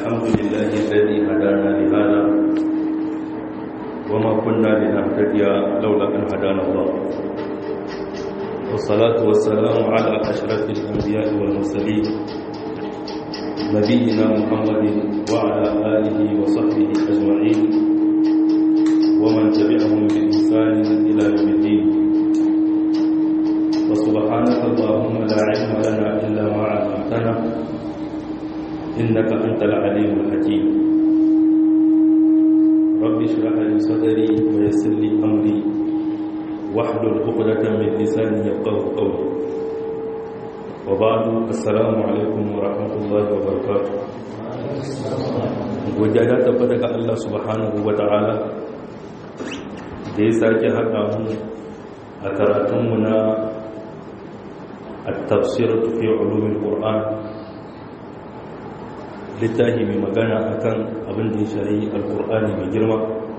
الحمد لله الذي هدانا لهذا وما كنا لنهتدي لولا أن هدانا الله والصلاة والسلام على أشرف الأنبياء والمرسلين نبينا محمد وعلى آله وصحبه أجمعين ومن تبعهم بإحسان إلى يوم الدين وسبحانك اللهم لا علم لنا إلا ما علمتنا إنك أنت العليم الحكيم رب اشرح لي صدري ويسر لي أمري واحلل عقدة من لساني يفقهوا قولي وبعد السلام عليكم ورحمة الله وبركاته godiya ta tabbata ga Allah subhanahu wa ta'ala da ya sake haɗa mu a karatunmu na التفسير في علوم القرآن littafi mai magana akan abin da ya shari alkur'ani mai girma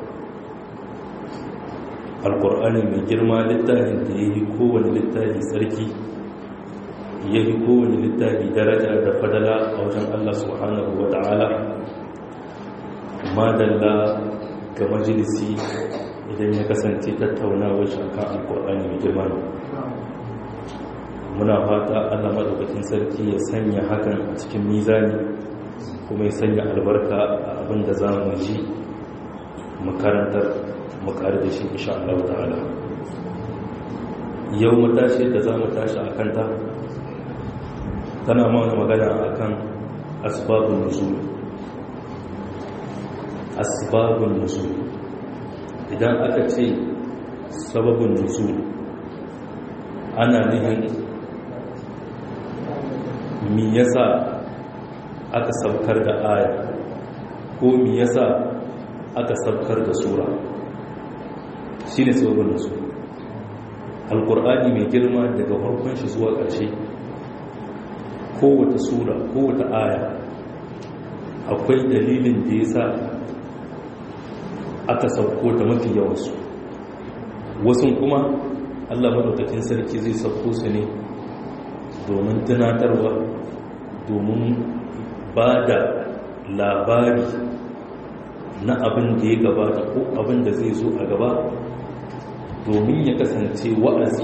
alkur'ani mai girma littafin da ya yi kowane littafi tsarki ya yi kowane littafi daraja da fadala a wajen allah subhanahu wa ta'ala madalla ga majalisi idan ya kasance tattaunawar shakan alkur'ani mai girma muna fata allah maɗaukakin sarki ya sanya hakan a cikin mizani kuma ya sanya albarka a abin da za mu ji makarantar makar da shi insha Allah ta'ala yau matashi da za mu tashi a kanta tana mana magana a kan asbabun nuzul asbabun nuzul idan aka ce sababin nuzul ana nihin mi yasa aka saukar da aya ko mi yasa aka saukar da sura shine sababin su alkur'ani mai girma daga farkon shi zuwa ƙarshe kowace sura kowace aya akwai dalilin da yasa aka sauko ta mafi yawansu wasu kuma allah maɗaukakin sarki zai sauko su ne domin tunatarwa domin ba da labari na abin da ya gabata ko abin da zai zo a gaba domin ya kasance wa'azi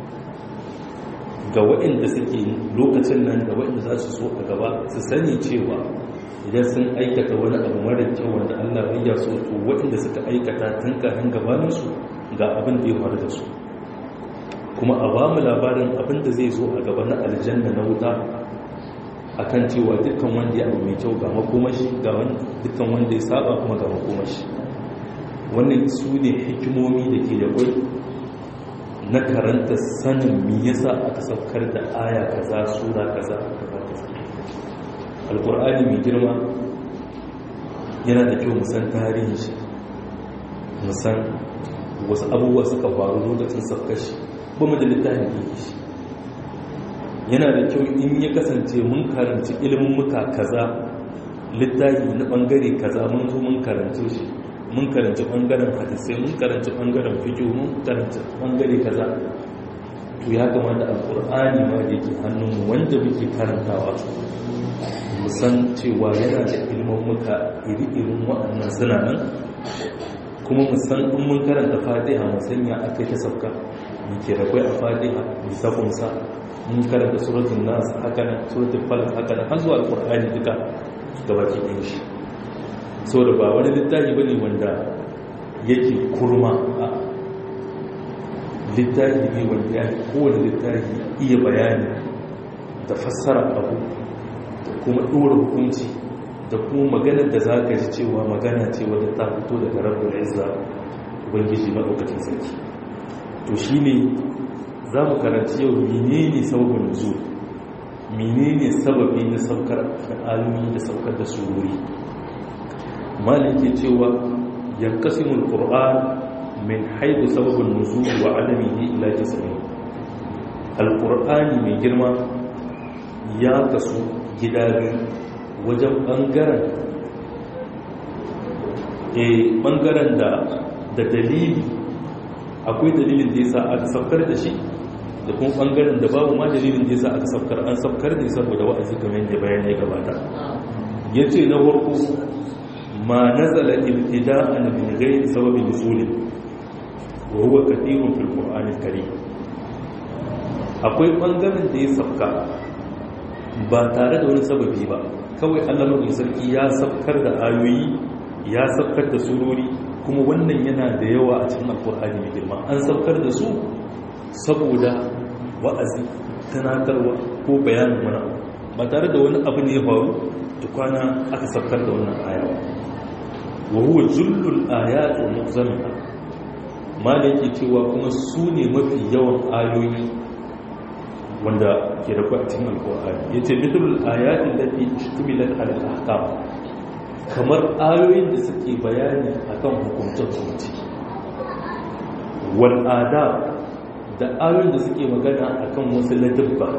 ga waɗanda suke lokacin nan da waɗanda za su so a gaba su sani cewa idan sun aikata wani abu mara kyau wanda allah ya so to waɗanda suka aikata tun kafin gabaninsu ga abin da ya faru da su kuma a ba mu labarin abin da zai zo a gaba na aljanna na wuta akan cewa dukkan wanda ya abu mai kyau ga makomashi ga dukkan wanda ya saba kuma ga makomashi wannan su ne hikimomi da ke da kwai na karanta sanin me yasa aka saukar da aya kaza sura kaza kaza kaza alkur'ani mai girma yana da kyau musan tarihin shi musan wasu abubuwa suka faru lokacin saukar shi ba mu da littafin da shi yana da kyau in ya kasance mun karanci ilimin muka kaza littafi na bangare kaza mun zo mun karanci shi mun karanci bangaren hadisai mun karanci bangaren fiqh mun karanci bangare kaza to ya kamata alqur'ani ma da yake hannunmu wanda muke karantawa mu san cewa yana da ilimin muka iri-irin waɗannan suna nan kuma mu san in mun karanta fatiha mu sanya aka ta sauka mu ke da kai a fatiha mu ta kunsa mun karanta suratul nas haka nan suratul falaq haka nan har zuwa alqur'ani duka gabaki ɗin shi so da ba wani littafi bane wanda yake kurma a littafi ne wanda ya kowane littafi iya bayani da fassara abu da kuma ɗora hukunci da kuma maganar da za ka ji cewa magana ce wadda ta fito daga rabbul izza ubangiji maɗaukacin sarki to shine za mu karanci yau menene sababin nuzul menene sababi na saukar da alumi da saukar da sururi malin ke cewa yankasimul qur'an min haidu sababin nuzul wa alamihi ila jismi alqur'ani mai girma ya kasu gida biyu wajen bangaren eh bangaren da da dalili akwai dalilin da yasa aka saukar da shi da kuma bangaren da babu ma dalilin da yasa aka saukar an saukar ne saboda wa'azi kamar yadda bayan ya gabata yace na farko ma nazala ibtida'an min ghairi sababi nusulin wa huwa kathirun fil qur'anil karim akwai bangaren da ya sabka ba tare da wani sababi ba kawai Allah mai sarki ya sabkar da ayoyi ya sabkar da surori kuma wannan yana da yawa a cikin alkur'ani mai girma an sabkar da su saboda wa'azi tunatarwa ko bayanin wani ba tare da wani abu ne ya faru tukwana aka sabkar da wannan ayawa wa huwa zullul ayat wa mu'zamiha ma da yake cewa kuma su ne mafi yawan ayoyi wanda ke da a cikin alkur'ani ya ce mitulul ayatin da ke ishtumilar al'ahkam kamar ayoyin da suke bayani akan hukuncin hukunci wal'ada da ayoyin da suke magana akan wasu ladabba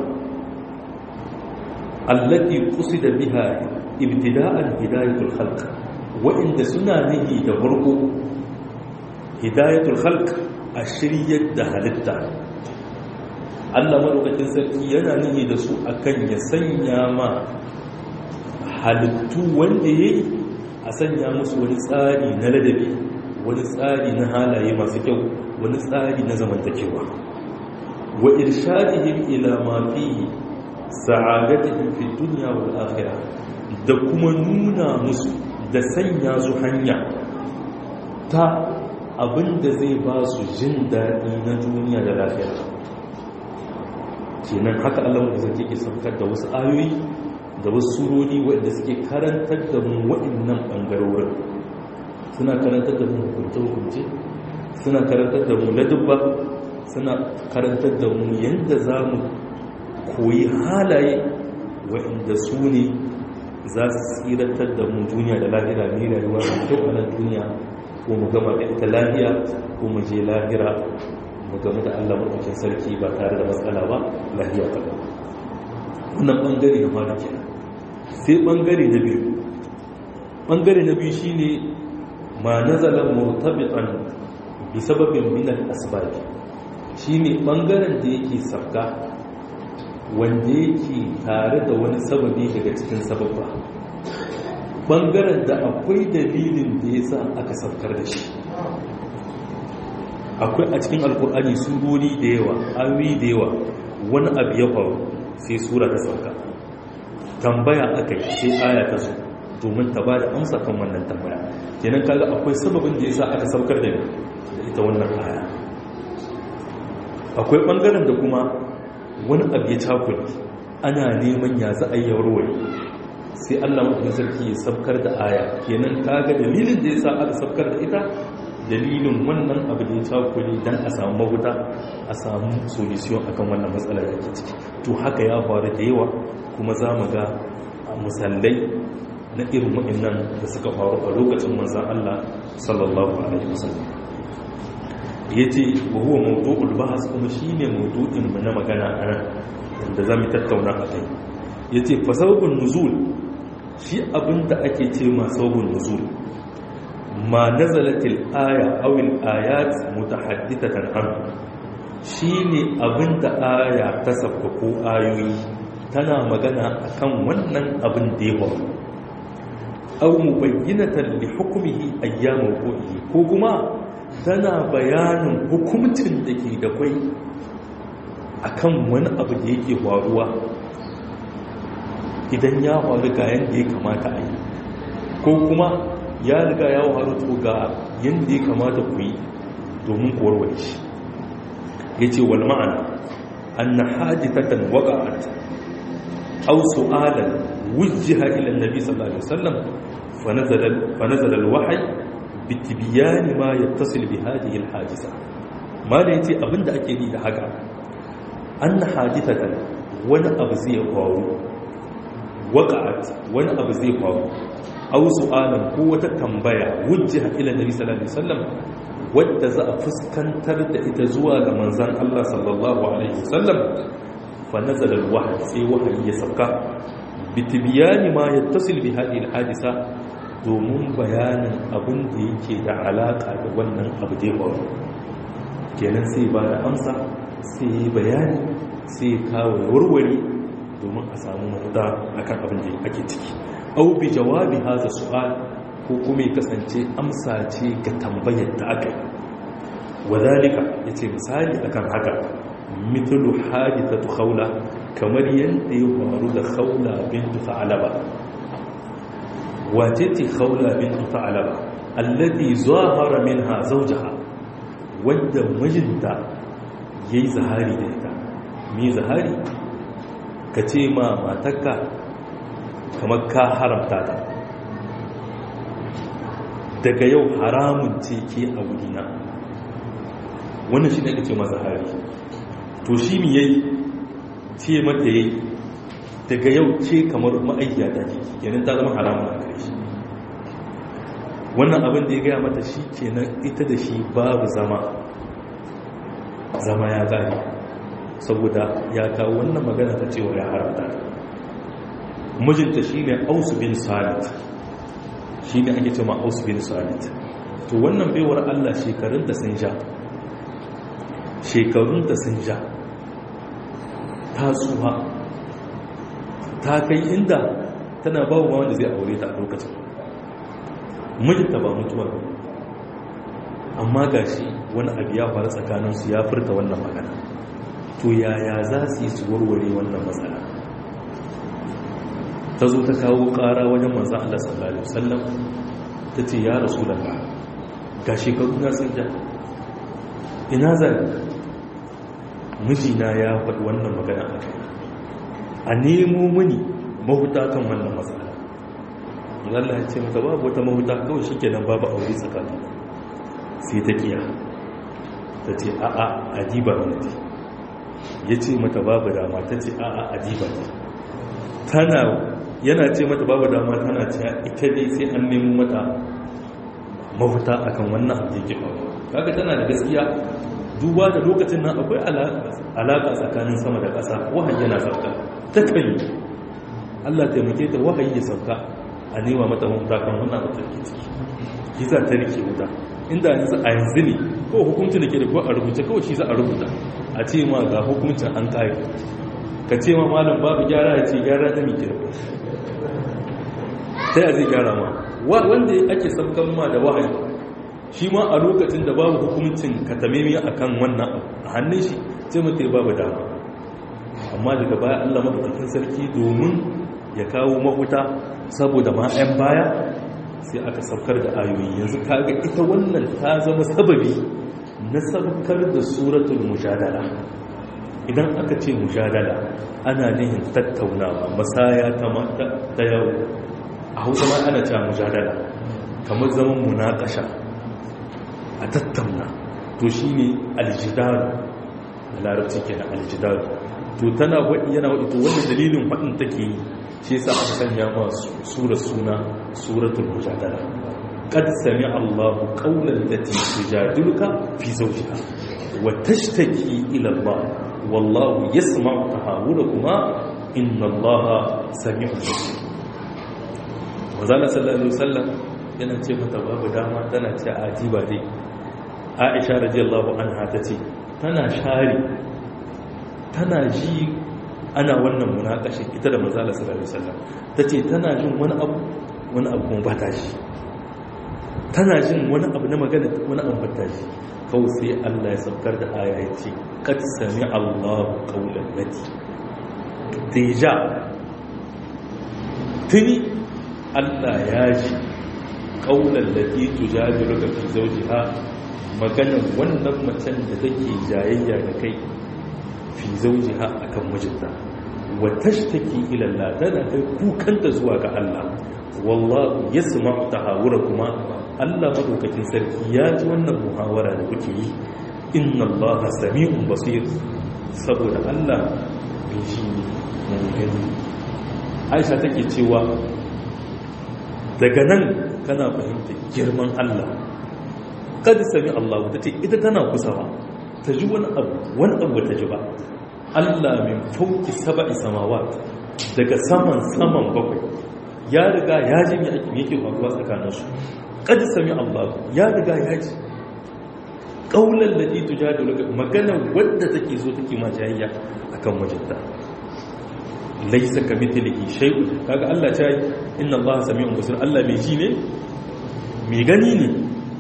allati qusida biha ibtida'an hidayatul khalq wa'inda suna nihi da farko hidayatul khalq a shiryar da halitta Allah madaukakin sarki yana nihi da su akan ya sanya ma halittu wanda yayi a sanya musu wani tsari na ladabi wani tsari na halaye masu kyau wani tsari na zamantakewa wa irshadihim ila ma fihi sa'adatihim fi dunya wal akhirah da kuma nuna musu da sanya su hanya ta abinda zai ba su jin daɗi na duniya da lafiya kenan haka Allah da zai ke saukar da wasu ayoyi da wasu surori waɗanda suke karantar da mu waɗannan ɓangarorin suna karantar da mu hukunce-hukunce suna karantar da mu ladubba suna karantar da mu yadda za mu koyi halaye waɗanda su ne za su tsiratar da mu duniya da lahira ne rayuwa da kyau a nan duniya ko mu gama da ita lahiya ko mu je lahira mu game da allah maɗaukin sarki ba tare da matsala ba lahiya ta ba wannan ɓangare na fara kenan sai ɓangare na biyu ɓangare na biyu shine ma nazalar murtabitan bi sababin minal asbabi shine ɓangaren da yake sabga wanda yake tare da wani sababi daga cikin sababba ɓangaren da akwai dalilin da ya sa aka saukar da shi akwai a cikin alkur'ani surori da yawa ayoyi da yawa wani abu ya faru sai sura ta sauka tambaya aka yi sai aya ta zo domin ta ba da amsa kan wannan tambaya kenan kaga akwai sababin da ya sa aka saukar da ita wannan aya akwai ɓangaren da kuma wani abu ya cakuli ana neman ya za a yi warware sai allah mafi sarki ya sabkar da aya kenan kaga dalilin da ya sa aka sabkar da ita dalilin wannan abu da ya cakuli don a samu mahuta a samu solution akan wannan matsalar da ke ciki to haka ya faru da yawa kuma za mu ga musallai na irin waɗannan da suka faru a lokacin manzan allah sallallahu alaihi wasallam ya ce wa huwa mawdu'ul bahas kuma shine mawdu'in mu na magana a nan da zamu tattauna a kai yace fa sababun nuzul shi abinda ake ce ma sababun nuzul ma nazalatil aya aw al ayat mutahaddithatan an shine abinda aya ta sabba ko ayoyi tana magana akan wannan abin da ya faru aw mubayyinatan li hukmihi ayyam wuqu'ihi ko kuma tana bayanin hukumcin da ke da kwai akan wani abu da yake faruwa idan ya faru ga yadda ya kamata a yi ko kuma ya riga ya faru to ga yadda ya kamata ku yi domin warware shi ya ce wal ma'ana an na hajjitatan waga'at au su'alan wujjiha ila nabi sallallahu alaihi wasallam fa nazala al-wahyi bitibiyani ma ya tasil bi hadihi alhajisa ma da yace abinda ake yi da haka an hajitatan wani abu zai faru waqa'at wani abu zai faru aw su'alan ko wata tambaya wujjiha ila nabi sallallahu alaihi wasallam wadda za a fuskantar da ita zuwa ga manzon Allah sallallahu alaihi wasallam fa nazala alwahyi sai wahayi ya sauka bitibiyani ma yattasil bi hadihi alhadisa domin bayanin abin da yake da alaka da wannan abu da ya kenan sai ba da amsa sai yi bayani sai kawo warware domin a samu mafita akan abin da ake ciki au bi jawabi haza su'al ko kuma ya kasance amsa ce ga tambayar da aka yi wadhalika yace misali akan haka mithlu hadithatu khawla kamar yadda ya faru da khawla bintu ta'alaba wace ce khawla bintu ta'alaba allati zahara minha zawjaha wanda mijinta yayi zahari da ita me zahari ka ce ma matarka kamar ka haramta ta daga yau haramun ce ke a wurina wannan shi ne ake ce masa hari to shi mi yayi ce mata yayi daga yau ce kamar ma'aikiya ta ke kenan ta zama haramun a gare shi wannan abin da ya gaya mata shi kenan ita da shi babu zama zama ya gari saboda ya kawo wannan magana ta cewa ya haramta mijinta shi ne ausu bin salit shi ne ake cewa ausu bin salit to wannan baiwar allah shekarunta sun sha shekarunta sun sha ta tsuha ta kai inda tana babu ma wanda zai aure ta a lokacin mijinta ba mutuwa ba amma ga shi wani abu ya faru tsakaninsu ya furta wannan magana to yaya za su yi su warware wannan matsala ta zo ta kawo ƙara wajen manzan Allah sallallahu Alaihi wasallam ta ce ya rasu da ka ga shekaru na sun ja ina zai mijina ya faɗi wannan magana a kai a nemo mini mahuta kan wannan matsala Allah ya ce mata babu wata mahuta kawai shi kenan babu aure tsakanin sai ta kiya ta ce a'a ajiba ne ya ce mata babu dama ta ce a'a ajiba ne tana yana ce mata babu dama tana ce ita dai sai an nemo mata mafuta akan wannan abu da yake faruwa kaga tana da gaskiya duba da lokacin nan akwai alaƙa tsakanin sama da ƙasa wahayi yana sauka ta kai Allah taimake ta wahayi ya sauka a nema mata mafuta kan wannan abu da ke ciki shi za ta rike wuta inda yanzu a yanzu ne ko hukuncin da ke da ko a rubuce kawai shi za a rubuta a ce ma ga hukuncin an kayi ka ce ma malam babu gyara ya ce gyara ta mai kira ta yi zai gyara ma wanda ake sabkan ma da wahayi shi ma a lokacin da babu hukuncin katamemi a kan wannan a hannun shi sai mutu babu dama amma daga baya allah maɗaukakin sarki domin ya kawo mahuta saboda ma 'yan baya sai aka saukar da ayoyi yanzu kaga ita wannan ta zama sababi na saukar da suratul mujadala idan aka ce mujadala ana nihin tattaunawa masaya ta yau a hausa ma ana cewa mujadala kamar zaman munakasha a tattauna to shine aljidaru a larabci kenan aljidaru to tana waɗi yana waɗi to wannan dalilin waɗin take yi shi yasa aka sanya ma sura suna suratul mujadala qad sami Allahu qawlan lati tujadiluka fi zawjiha wa tashtaki ila Allah wallahu yasma'u tahawulakuma inna Allaha sami'un basir wazala sallallahu alaihi wasallam yana ce mata babu dama tana ce ajiba dai Aisha radiyallahu anha tace tana share tana ji ana wannan munakashin ita da manzala sallallahu alaihi wasallam tace tana jin wani abu wani abu kuma ba ta ji tana jin wani abu na magana wani abu ba ta ji kawai sai Allah ya saukar da aya ya ce qad sami Allahu qawlan lati deja tuni Allah ya ji qawlan lati tujadiluka fi zawjiha maganar wannan macen da take jayayya da kai fi zaujiha akan mijinta wa tashtaki ila Allah tana kai kukanta zuwa ga Allah wallahu yasma'u tahawurakuma Allah madaukakin sarki ya ji wannan muhawara da kuke yi inna Allah sami'un basir saboda Allah mai shi mun gani Aisha take cewa daga nan kana fahimta girman Allah kada sami Allah ta ce ita tana kusa ba ta ji wani abu wani abu ta ji ba Allah min fauki saba'i samawat daga saman saman bakwai ya riga ya ji me ake yake faruwa tsakanin su kada sami Allah ya riga ya ji kaulan lati tujadilu magana wadda take zo take ma jayayya akan mijinta laisa ka mithlihi shay'un kaga Allah ta yi inna Allah sami'un basir Allah mai ji ne mai gani ne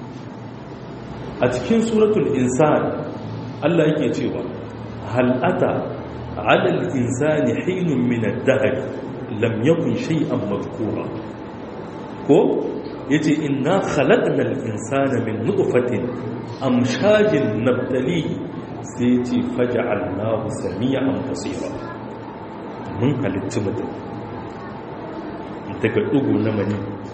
a cikin suratul insan Allah yake cewa hal ata 'ala al-insani hinun min ad-dahr lam yakun shay'an madhkura ko yace inna khalaqna al-insana min nutfatin amshajin nabtalihi sai yace faj'alnahu sami'an basira mun halitta mutum daga dugu na mani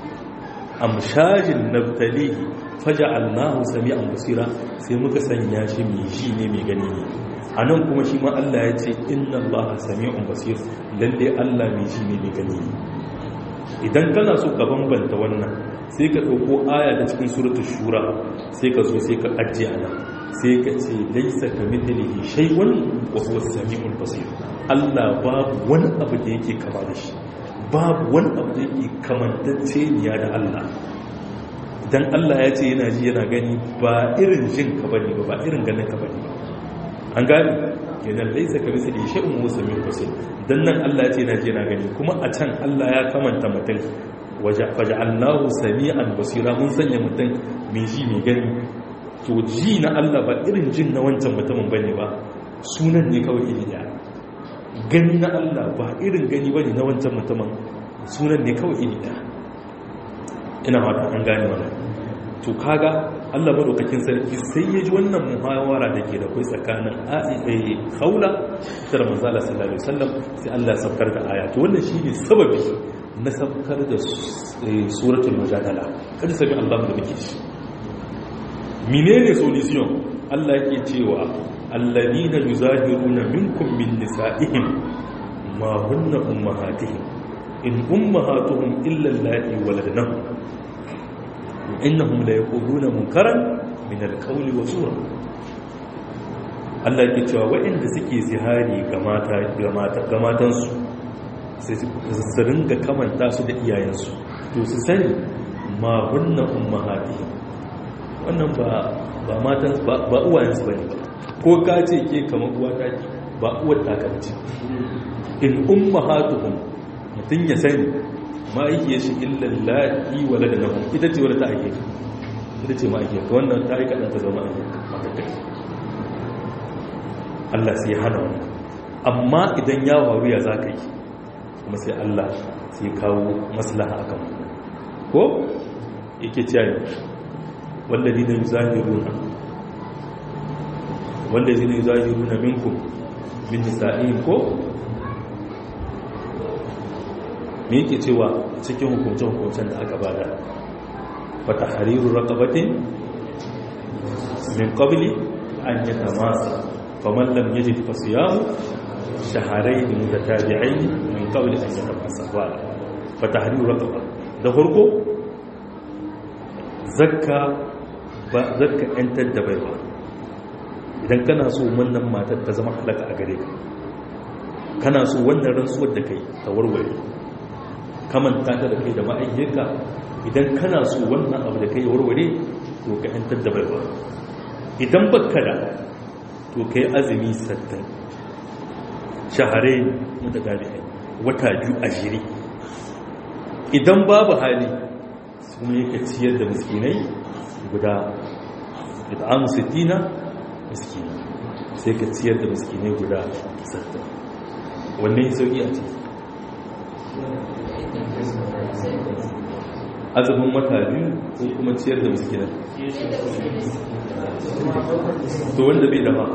amshajin nabtalihi faj'alnahu sami'an basira sai muka sanya shi mai shi ne mai gani ne anan kuma shi ma Allah ya ce inna Allah sami'un basir lalle Allah mai shi ne mai gani ne idan kana so ka bambanta wannan sai ka ɗauko aya da cikin suratul shura sai ka zo sai ka ajiye ana sai ka ce laisa ka mithlihi shay'un wa huwa as-sami'ul basir Allah babu wani abu da yake kama da shi babu wani abu da yake kamantacce niya da Allah dan Allah ya ce yana ji yana gani ba irin jin ka bane ba ba irin ganin ka bane ba an gani kenan laisa ka mithlihi shay'un wa huwa as-sami'ul basir dan nan Allah ya ce yana ji yana gani kuma a can Allah ya kamanta mutum faja'alnahu sami'an basira mun sanya mutum mai ji mai gani to ji na Allah ba irin jin na wancan mutumin bane ba sunan ne kawai iri daya gani na Allah ba irin gani bane na wancan mutumin sunan ne kawai iri daya ina mata an gane wannan to kaga Allah madaukakin sarki sai ya ji wannan muhawara da ke da kai tsakanin a'i haula da manzala sallallahu alaihi wasallam sai Allah ya saukar da aya to wannan shine sababi na saukar da suratul mujadala kada sami Allah da muke shi menene solution Allah yake cewa alladina yuzahiruna minkum min nisa'ihim ma hunna ummahatihim in ummahatuhum illa allati waladnahum innahum la yaquluna munkaran min alqawli wa sura Allah yake cewa waɗanda suke zihari ga mata ga mata ga matansu su ringa kamanta su da iyayensu to su sani ma hunna ummahatihim wannan ba ba matan ba uwayensu bane ba ko ka ce ke kamar uwa ta ki ba uwar ta ka ce in ummahatuhum mutun ya sani ma yake shi illa lati waladnahum ita ce wadda ta ake ita ce ma ake ka wannan ta yi kadan ta zama ake Allah sai ya hana wannan amma idan ya waru ya zaka yi kuma sai Allah sai kawo maslaha akan ko yake cewa wallazi ne yuzahiruna wallazi ne yuzahiruna minkum min nisa'in ko me yake cewa cikin hukuncin hukuncin da aka bada fa tahriru raqabatin min qabli an yatamasa faman lam yajid fasiyamu shaharain mutatabi'ain min qabli an yatamasa wala fa tahriru raqaba da farko zakka ba zakka yantar da baiwa idan kana so wannan matar ta zama halaka a gare ka kana so wannan rantsuwar da kai ta warware kamanta ta da kai da ma'aikiyarka idan kana so wannan abu da kai warware to ka yantar da baiwa idan baka da to ka yi azumi sattin shaharai mutagabi'ai wata biyu a jiri idan babu hali kuma yake ciyar da miskinai guda it'amu sittina miskina sai ka ciyar da miskinai guda sattin wannan sauki a ciki azumin wata biyu ko kuma ciyar da miskinai to wanda bai dama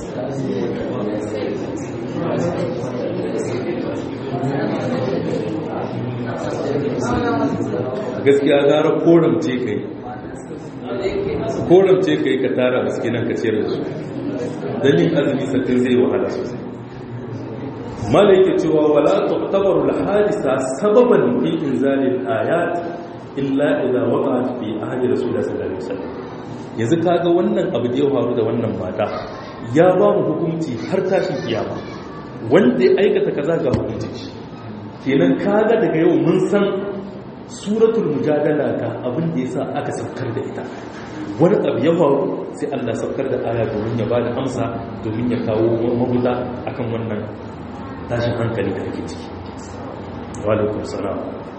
gaskiya gara koramce kai koramce kai ka tara miskinan ka ciyar da su don yin azumi sattin zai wahala sosai mala yake cewa wala tu'tabaru al-hadisa sababan fi inzalil ayat illa idza waqa'at fi ahdi rasulullah sallallahu alaihi wasallam yanzu kaga wannan abu da ya faru da wannan mata ya ba mu hukunci har tashin kiyama wanda ya aikata kaza ga hukunci shi kenan kaga daga yau mun san suratul mujadala ga abin da yasa aka saukar da ita wani abu ya faru sai Allah saukar da aya domin ya bada amsa domin ya kawo mabuda akan wannan tashin hankali da ake ciki walaikun salam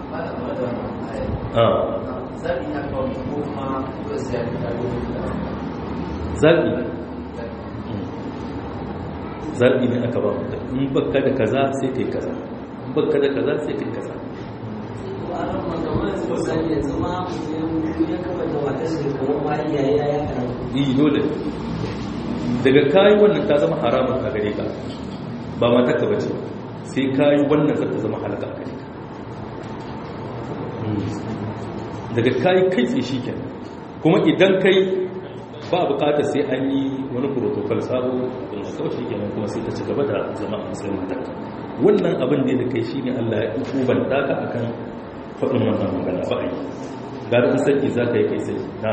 zaɓi zaɓi ne aka ba mutum in baka da kaza sai kai kaza in baka da kaza sai kai kaza yi dole daga kayi wannan ta zama haramun a gare ka ba mata ka bace sai kayi wannan zata zama halaka a gare ka daga kayi kai sai shi kenan kuma idan kai ba bukata sai an yi wani protocol sabo don a kawai shi kenan kuma sai ta ci gaba da zama a matsayin matarka wannan abin da ya kai shi ne allah ya kubanta ka akan faɗin wannan magana ba a yi gara in saki za ka yi kai sai na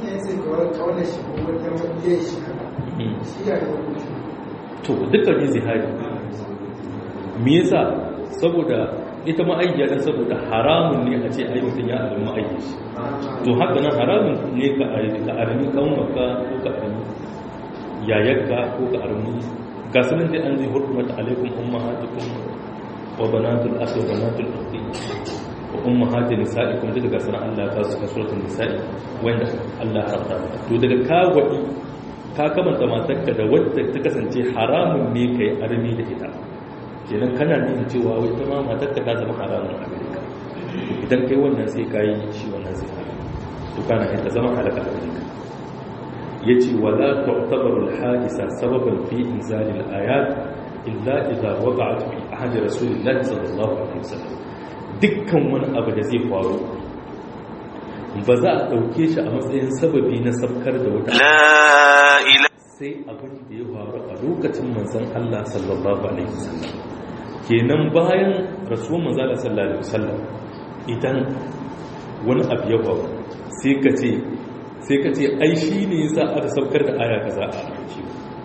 to dukkan yin zihari me yasa saboda ita ma'aikiya dan saboda haramun ne a ce ai mutum ya arami ma'aikiya shi to haka nan haramun ne ka arami kanwaka ko ka arami yayarka ko ka arami ga sunan dai an zai hurmata alaikum ummahatukum wa banatul akhi wa banatul ukhti wa ummahati nisaikum duka ga sunan Allah ta suka suratul nisa'i wanda Allah ya haramta to daga ka wadi ka kamanta matarka da wadda ta kasance haramun ne kai arami da ita kenan kana nuna cewa wai ta ma matarka ta zama haramun a gare ka idan kai wannan sai ka yi shi wannan zai hana to kana yin ta zama halaka a gare ka ya ce wala tu'tabaru al-hadisa sababan fi inzali al-ayat illa idza waqa'at fi ahdi rasulillahi sallallahu alaihi wasallam dukkan wani abu da zai faru ba za a dauke shi a matsayin sababi na sabkar da wata sai abin da ya faru a lokacin manzon Allah sallallahu alaihi wasallam kenan bayan rasuwan manzala sallallahu alaihi wasallam idan wani abu ya faru sai ka ce sai ka ce ai shi ne yasa aka saukar da aya kaza a aiki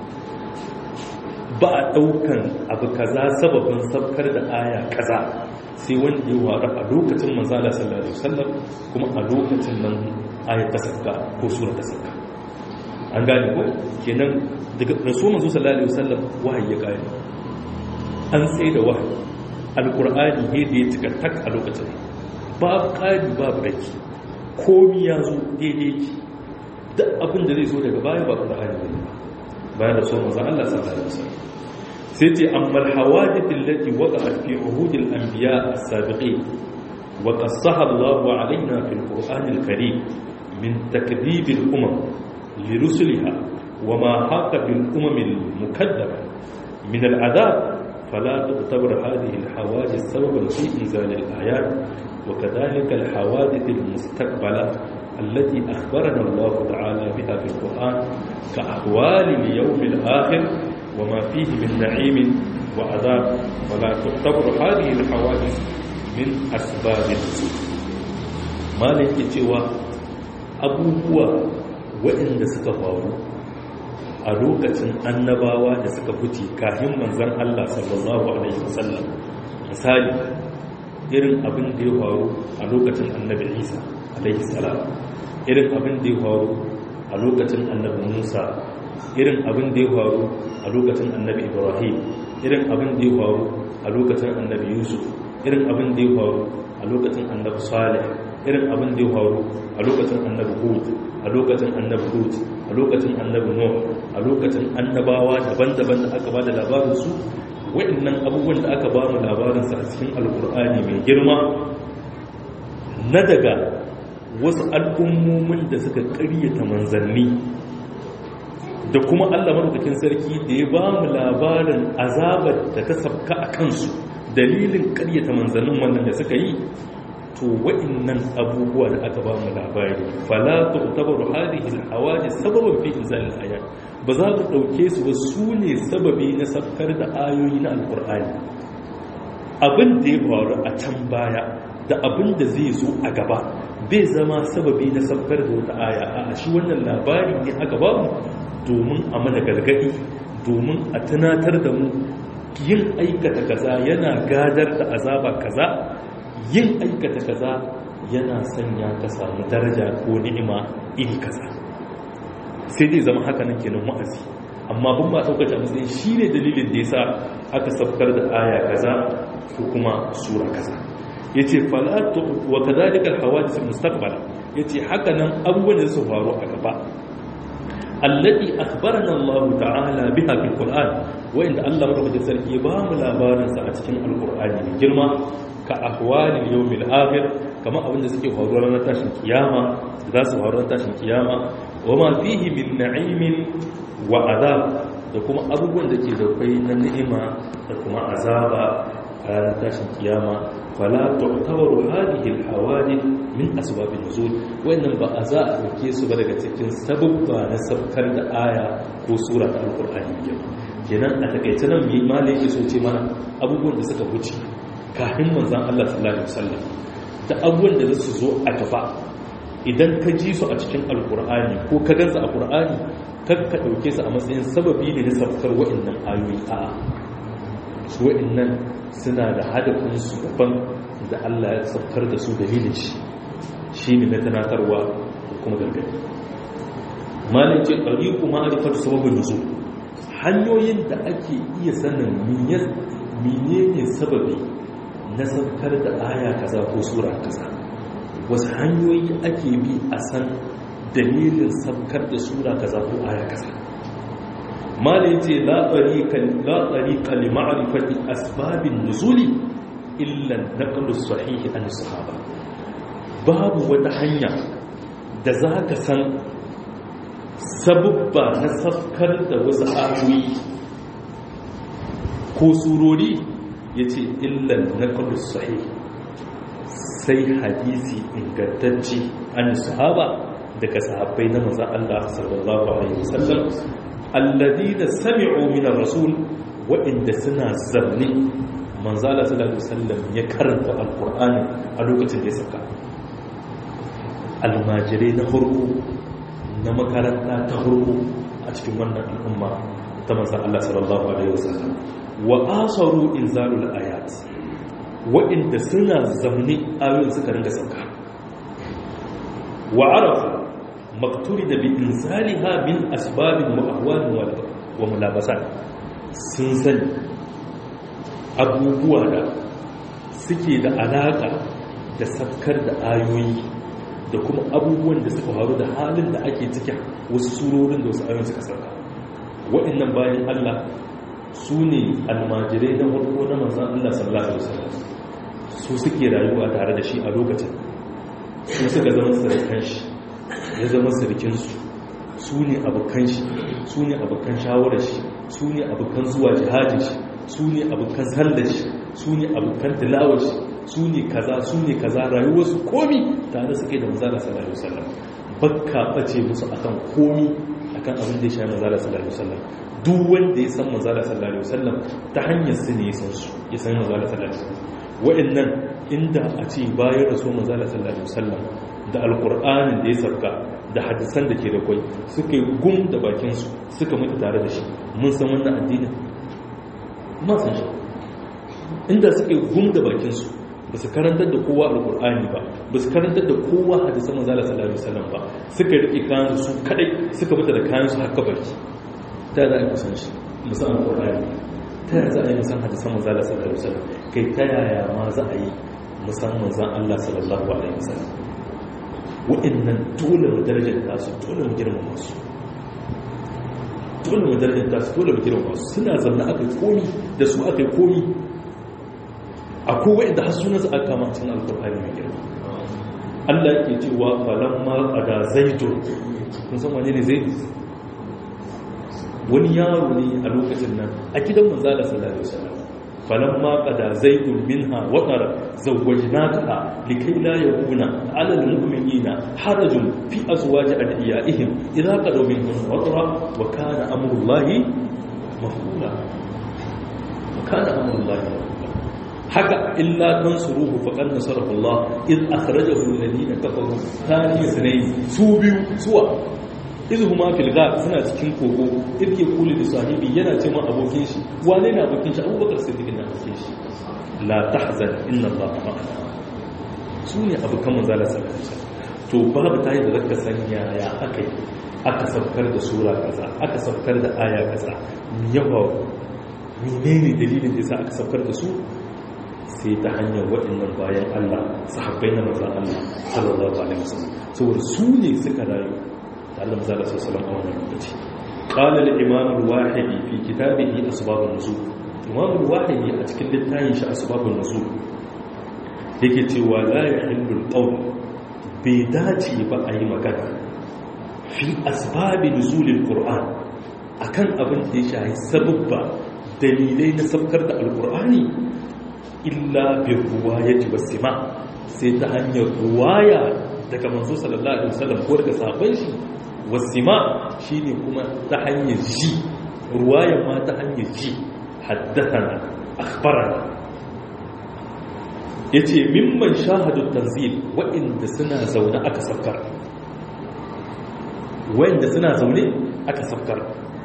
ba a daukan abu kaza sababin saukar da aya kaza sai wanda ya faru a lokacin manzala sallallahu alaihi wasallam kuma a lokacin nan aya ta sauka ko sura ta sauka an gane ko kenan daga rasuwan manzo sallallahu alaihi wasallam wahayi ya kare an tsaye da wahayi alkur'ani ne da ya cika tak a lokacin babu ƙari babu raki komi ya zo daidai ki duk abin da zai zo daga baya ba ƙur'ani ne bayan da so manzan Allah sallallahu alaihi wasallam sai ce amma alhawadith allati waqa'at fi uhud al-anbiya as-sabiqin wa qassaha Allah alaina fi al-Qur'an al-Karim min takdhib al-umam li rusuliha wa ma haqa bil umam al-mukaddama min al-adab فلا تعتبر هذه الحوادث سببا في إنزال الآيات وكذلك الحوادث المستقبلة التي أخبرنا الله تعالى بها في القرآن كأحوال اليوم الآخر وما فيه من نعيم وعذاب فلا تعتبر هذه الحوادث من أسباب النزول ما لك cewa abubuwa waɗanda suka faru a lokacin annabawa da suka fice kafin manzan Allah sallallahu alaihi wasallam misali irin abin da ya faru a lokacin annabi Isa alaihi salam irin abin da ya faru a lokacin annabi Musa irin abin da ya faru a lokacin annabi Ibrahim irin abin da ya faru a lokacin annabi Yusuf irin abin da ya faru a lokacin annabi Salih irin abin da ya faru a lokacin annabi Hud a lokacin annabi Hud a lokacin annabi Nuh a lokacin annabawa daban-daban da aka bada labarin su waɗannan abubuwan da aka ba mu labarin sa a cikin alkur'ani mai girma na daga wasu al'ummomin da suka ƙaryata manzanni da kuma Allah madaukakin sarki da ya ba mu labarin azabar da ta sabka a kansu dalilin ƙaryata manzannin wannan da suka yi to wa'annan abubuwa da aka ba mu labari fala tu'tabaru hadhihi al-hawadith sababan fi inzal al-ayat ba za ku dauke su ba su ne sababi na sabkar da ayoyi na alqur'ani abin da ya faru a can baya da abin da zai zo a gaba bai zama sababi na sabkar da wata aya a shi wannan labari ne aka ba mu domin a mana gargadi domin a tunatar da mu yin aikata kaza yana gadar da azaba kaza yin aikata kaza yana sanya ka samu daraja ko ni'ima iri kaza sai dai zama haka nan kenan wa'azi amma ban ma ɗaukar a matsayin shi ne dalilin da ya sa aka sabkar da aya kaza ko kuma sura kaza ya ce falatu wa kazalikar hawadis mustaqbal ya ce haka nan abubuwan da su faru a gaba allati akhbarana Allah ta'ala biha fil Qur'an wanda Allah madaukakin sarki ba mu labarin sa a cikin alqur'ani mai girma ka ahwalil yawmil akhir kama abin da suke faruwa ranar tashin kiyama za su faru ranar tashin kiyama wa ma fihi min na'imin wa azab da kuma abubuwan da ke da kai na ni'ima da kuma azaba a ranar tashin kiyama fala tu'tabaru hadhihi al-hawadith min asbab an-nuzul wannan ba a za a dauke su ba daga cikin sababba na sabkar da aya ko sura ta alqur'ani kenan a takaice nan mai malai yake so ce mana abubuwan da suka wuce kafin manzon Allah sallallahu alaihi wasallam da abubuwan da su zo a gaba idan ka ji su a cikin alqur'ani ko ka gansa a qur'ani kar ka dauke su a matsayin sababi ne na sabkar wa'annan ayoyi a'a su wa'annan suna da hadafinsu daban da Allah ya saukar da su dalilin shi shi ne na tanatarwa da kuma gargadi malin ce ɗari kuma arifar sababin nutsu hanyoyin da ake iya sanin menene sababi na saukar da aya kaza ko sura kaza wasu hanyoyi ake bi a san dalilin saukar da sura kaza ko aya kaza mala ya ce latsari kalima'arifati asbabin nuzuli illan naƙalus sahihi an sahaba babu wata hanya da za ka san sabubba na safkar da wasu ayoyi ko surori ya ce illan naƙalus sahihi sai hadisi ingantacce an sahaba daga sahabbai na maza Allah sallallahu Alaihi wasallam alladina sami'u min ar-rasul waɗanda suna zanne manzala sallallahu alaihi wasallam ya karanta alqur'ani a lokacin da ya saka almajirai na hurku na makaranta ta hurku a cikin wannan al'umma ta manzon Allah sallallahu alaihi wasallam wa asaru inzalul ayat waɗanda suna zanne ayoyin suka ringa sauka wa arafu makturi da bin zaliha min asbabin ma'ahwalin wa mulabasa sun sani abubuwa da suke da alaka da safkar da ayoyi da kuma abubuwan da suka faru da halin da ake cikin wasu surorin da wasu ayoyin suka sauka waɗannan bayan Allah su ne almajirai na farko na manzan Allah sallallahu alaihi wasallam su suke rayuwa tare da shi a lokacin su suka zama sarkan shi ya zama sarkinsu su ne abokan shi su ne abokan shawarar shi su ne abokan zuwa jihajin shi su ne abokan sallar shi su ne abokan tilawar shi su ne kaza su ne kaza rayuwarsu komi tare suke da manzala sallallahu alaihi wasallam bakka bace musu akan komi akan abin da ya shafi manzala sallallahu alaihi wasallam duk wanda ya san manzala sallallahu alaihi wasallam ta hanyar su ne ya san su ya san manzala sallallahu alaihi wasallam wa'annan inda a ce bayan rasul manzala sallallahu alaihi wasallam da alkur'anin da ya sabka da hadisan da ke da kwai suka yi gum da bakinsu suka mutu tare da shi mun san wannan addinin ma san shi inda suka yi gum da bakinsu ba su karantar da kowa alkur'ani ba ba su karantar da kowa hadisan manzala sallallahu alaihi wasallam ba suka rike kayan su kadai suka mutu da kayan su haka barki ta za a yi kusan shi musan alkur'ani ta yaya za a yi musan hadisan manzala sallallahu alaihi wasallam kai ta yaya ma za a yi musan manzan Allah sallallahu alaihi wasallam wa'annan dole mu darajar tasu dole mu girmama su dole mu darajar tasu dole mu girmama su suna zanna aka yi komi da su aka yi komi akwai wa'anda har suna su aka kama cikin alkur'ani mai girma Allah ke cewa falamma qada zaidun kun san wane ne zaidu wani yaro ne a lokacin nan a gidan manzo Allah sallallahu alaihi wasallam falamma qada zaidun minha watara zawwajnaka likai la yakuna ala almu'minina harajun fi azwaji adiyaihim idza qadaw minhum watara wa kana amrullahi maf'ula wa kana amrullahi haka illa tansuruhu faqad nasarahu Allah id akhrajahu alladhina kafaru thani sunayn su biyu suwa izu huma fil ghar suna cikin kogo irke kuli da sahibi yana ce ma abokin shi wane ne abokin shi abubakar siddiq na abokin shi la tahzan inna allaha ma'ana su ne abokan manzo Allah sallallahu alaihi wasallam to babu ta yi da zaka san yaya aka yi aka saukar da sura kaza aka saukar da aya kaza yawa menene dalilin da yasa aka saukar da su sai ta hanyar waɗannan bayan Allah sahabbai na manzon Allah sallallahu alaihi wasallam saboda su ne suka rayu da Allah manzon Allah sallallahu alaihi wasallam a wannan lokaci qala al-imam al-wahidi fi kitabihi asbab an-nuzul imam al-wahidi a cikin littafin shi asbab an-nuzul yake cewa la yahillu al-qawl bai dace ba a yi magana fi asbabi nuzulil qur'an akan abin da ya shahi sababba dalilai na sabkar da alqur'ani illa bi ruwayati wasima sai ta hanyar ruwaya daga manzo sallallahu alaihi wasallam ko daga sahabban shi wasima shine kuma ta hanyar ji ruwaya ma ta hanyar ji haddathana akhbarana yace mimman shahadu tanzil wa'inda suna zaune aka sabkar wa'inda suna zaune aka sabkar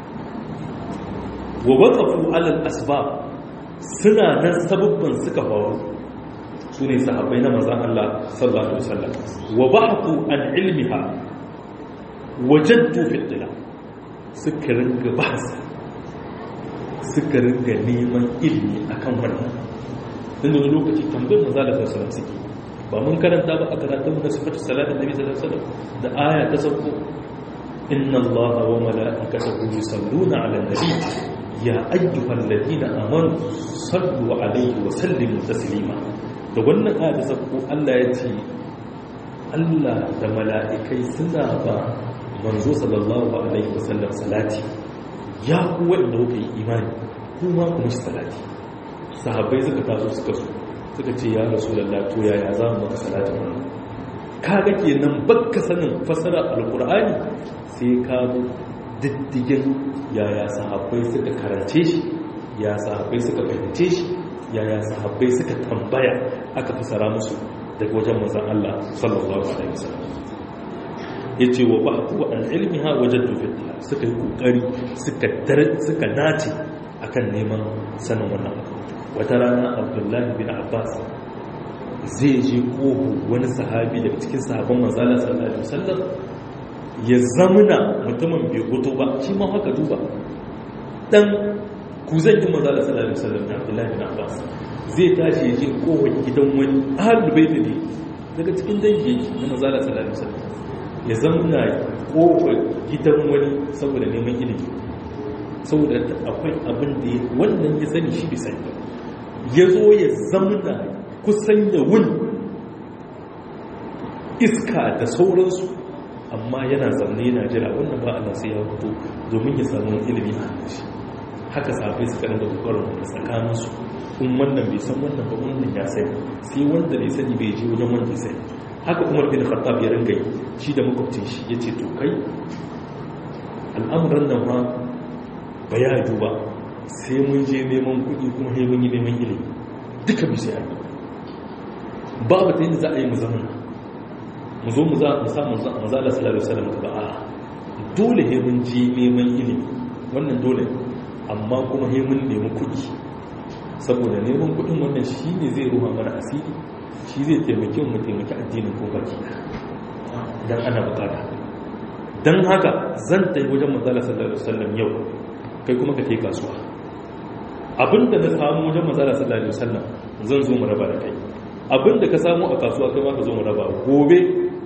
wa waqafu ala al-asbab suna nan sababban suka faru su ne sahabbai na mazan Allah sallallahu Alaihi wasallam wa ba'atu an ilmiha wajaddu fitila suka ringa bahasa suka ringa neman ilmi akan wannan din da lokaci tambayar maza da sallallahu suke ba mun karanta ba a karatun da sifatu salatin nabi sallallahu alaihi wasallam da aya ta sauko inna allaha wa mala'ikatahu yusalluna 'alan nabi ya ayyuhal ladina amanu sallu alaihi wa sallimu taslima da wannan aya ta sako Allah ya ce Allah da mala'ikai suna ba manzo sallallahu alaihi wa sallam salati ya ku wanda kuka yi imani kuma ku mishi salati sahabbai suka taso suka so suka ce ya rasulullah to yaya za mu maka salati wannan kaga kenan bakka sanin fasara alqur'ani sai ka diddigin yaya sahabbai suka karance shi ya sahabbai suka fahimce shi yaya sahabbai suka tambaya aka fasara musu daga wajen manzon Allah sallallahu alaihi wasallam yace wa ba'du an ilmiha wajadtu fitna suka yi kokari suka dar suka nace akan neman sanin wannan wata rana Abdullahi bin Abbas zai je kohu wani sahabi daga cikin sahabban manzon Allah sallallahu alaihi wasallam ya zamuna mutumin bai hoto ba shi ma haka duba dan ku zan yi maza da sallallahu alaihi wasallam da Abdullahi bin Abbas zai tashi ya je kowai gidan wani ahlul bait ne daga cikin dangi na maza da sallallahu alaihi wasallam ya zamuna kowai gidan wani saboda neman ilimi saboda akwai abin da wannan ya sani shi bai sani ya zo ya zamuna kusan ya wuni iska da sauransu amma yana zaune yana jira wannan ba Allah sai ya fito domin ya samu ilimi a shi haka sabai suka rinda kokarin da tsakanin su in wannan bai san wannan ba wannan ya sani sai wanda bai sani bai je wajen wanda ya sani haka Umar bin Khattab ya ringa yi shi da makwabcin shi yace to kai al'amuran nan ma ba ya duba sai mun je neman kuɗi kuma sai mun yi neman ilimi duka bi sai babu ta yadda za a yi mu zama mu zo mu za mu samu manzala sallallahu alaihi wasallam ba a dole he mun ji neman ilimi wannan dole amma kuma he mun nemi kuɗi saboda neman kuɗin wannan shi ne zai ruha mana asiri shi zai taimake mu taimaki addinin ko baki dan ana bukata dan haka zan tafi wajen manzala sallallahu alaihi wasallam yau kai kuma ka kai kasuwa abinda na samu wajen manzala sallallahu alaihi wasallam zan zo mu raba da kai abinda ka samu a kasuwa kai ma ka zo mu raba gobe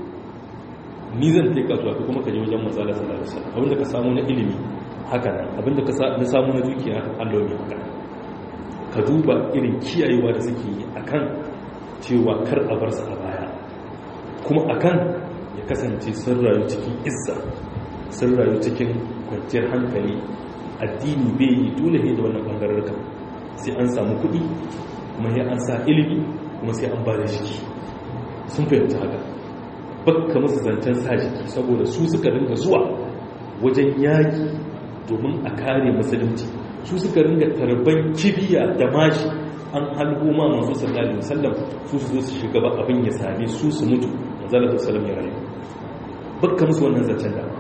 ni zan kai kasuwa ko kuma ka je wajen manzala sallallahu alaihi wasallam abinda ka samu na ilimi haka nan abinda ka na samu na dukiya Allah ne haka ka duba irin kiyayewa da suke yi akan cewa kar a bar su a baya kuma akan ya kasance sun rayu cikin izza sun rayu cikin kwanciyar hankali addini bai yi dole ne da wannan bangararka sai an samu kuɗi kuma sai an sa ilimi kuma sai an ba da jiki sun fahimta haka bakka masu zancen sa jiki saboda su suka ringa zuwa wajen yaƙi domin a kare musulunci su suka ringa tarban kibiya da mashi an halgo ma manzo sallallahu alaihi wasallam su su zo su shiga ba abin ya same su su mutu manzo sallallahu alaihi wasallam ya rayu bakka musu wannan zancen da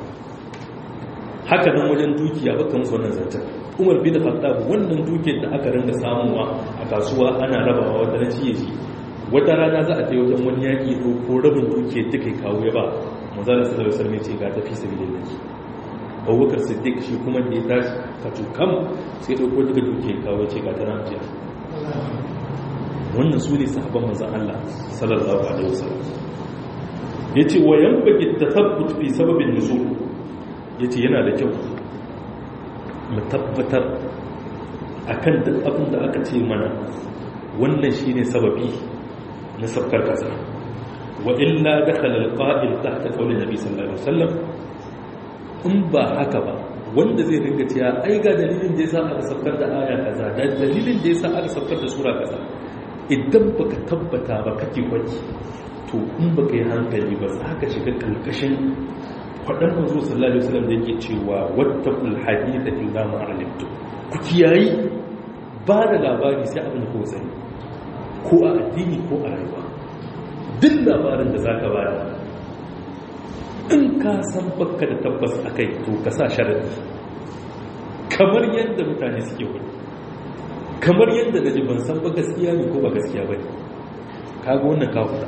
haka nan wajen dukiya bakka musu wannan zancen Umar bin Khattab wannan dukiyar da aka ringa samuwa a kasuwa ana rabawa wata na ciye shi wata rana za a ta wajen wani yaƙi ɗauko rabin duke duka ya kawo ya ba manzala sallallahu alaihi wasallam ce ga tafi sabilillah abubakar siddiq shi kuma da ya tashi ka tukam sai ɗauko duka duke ya kawo ya ce ga tana ajiya wannan su ne sahabban manzan Allah sallallahu alaihi wasallam ya ce wa yan bagi tasabbut fi sababin nuzul ya ce yana da kyau mu tabbatar akan duk abin da aka ce mana wannan shine sababi na sabkar kasa wa illa dakhala alqa'il tahta qawli nabi sallallahu alaihi wasallam in ba haka ba wanda zai dinga cewa ai ga dalilin da yasa aka sabkar da aya kaza da dalilin da yasa aka sabkar da sura kaza idan baka tabbata ba kake kwaci to in baka yi hankali ba za ka shiga kalkashin faɗan manzo sallallahu alaihi wasallam da yake cewa wattaqul haditha illa ma alimtu ku kiyayi ba da labari sai abin da ko sani ko a addini ko a rayuwa duk labarin da zaka bada in ka san baka da tabbas akai to ka sa sharadi kamar yadda mutane suke wani kamar yadda da ji ban san ba gaskiya ne ko ba gaskiya ba ne kaga wannan kafuta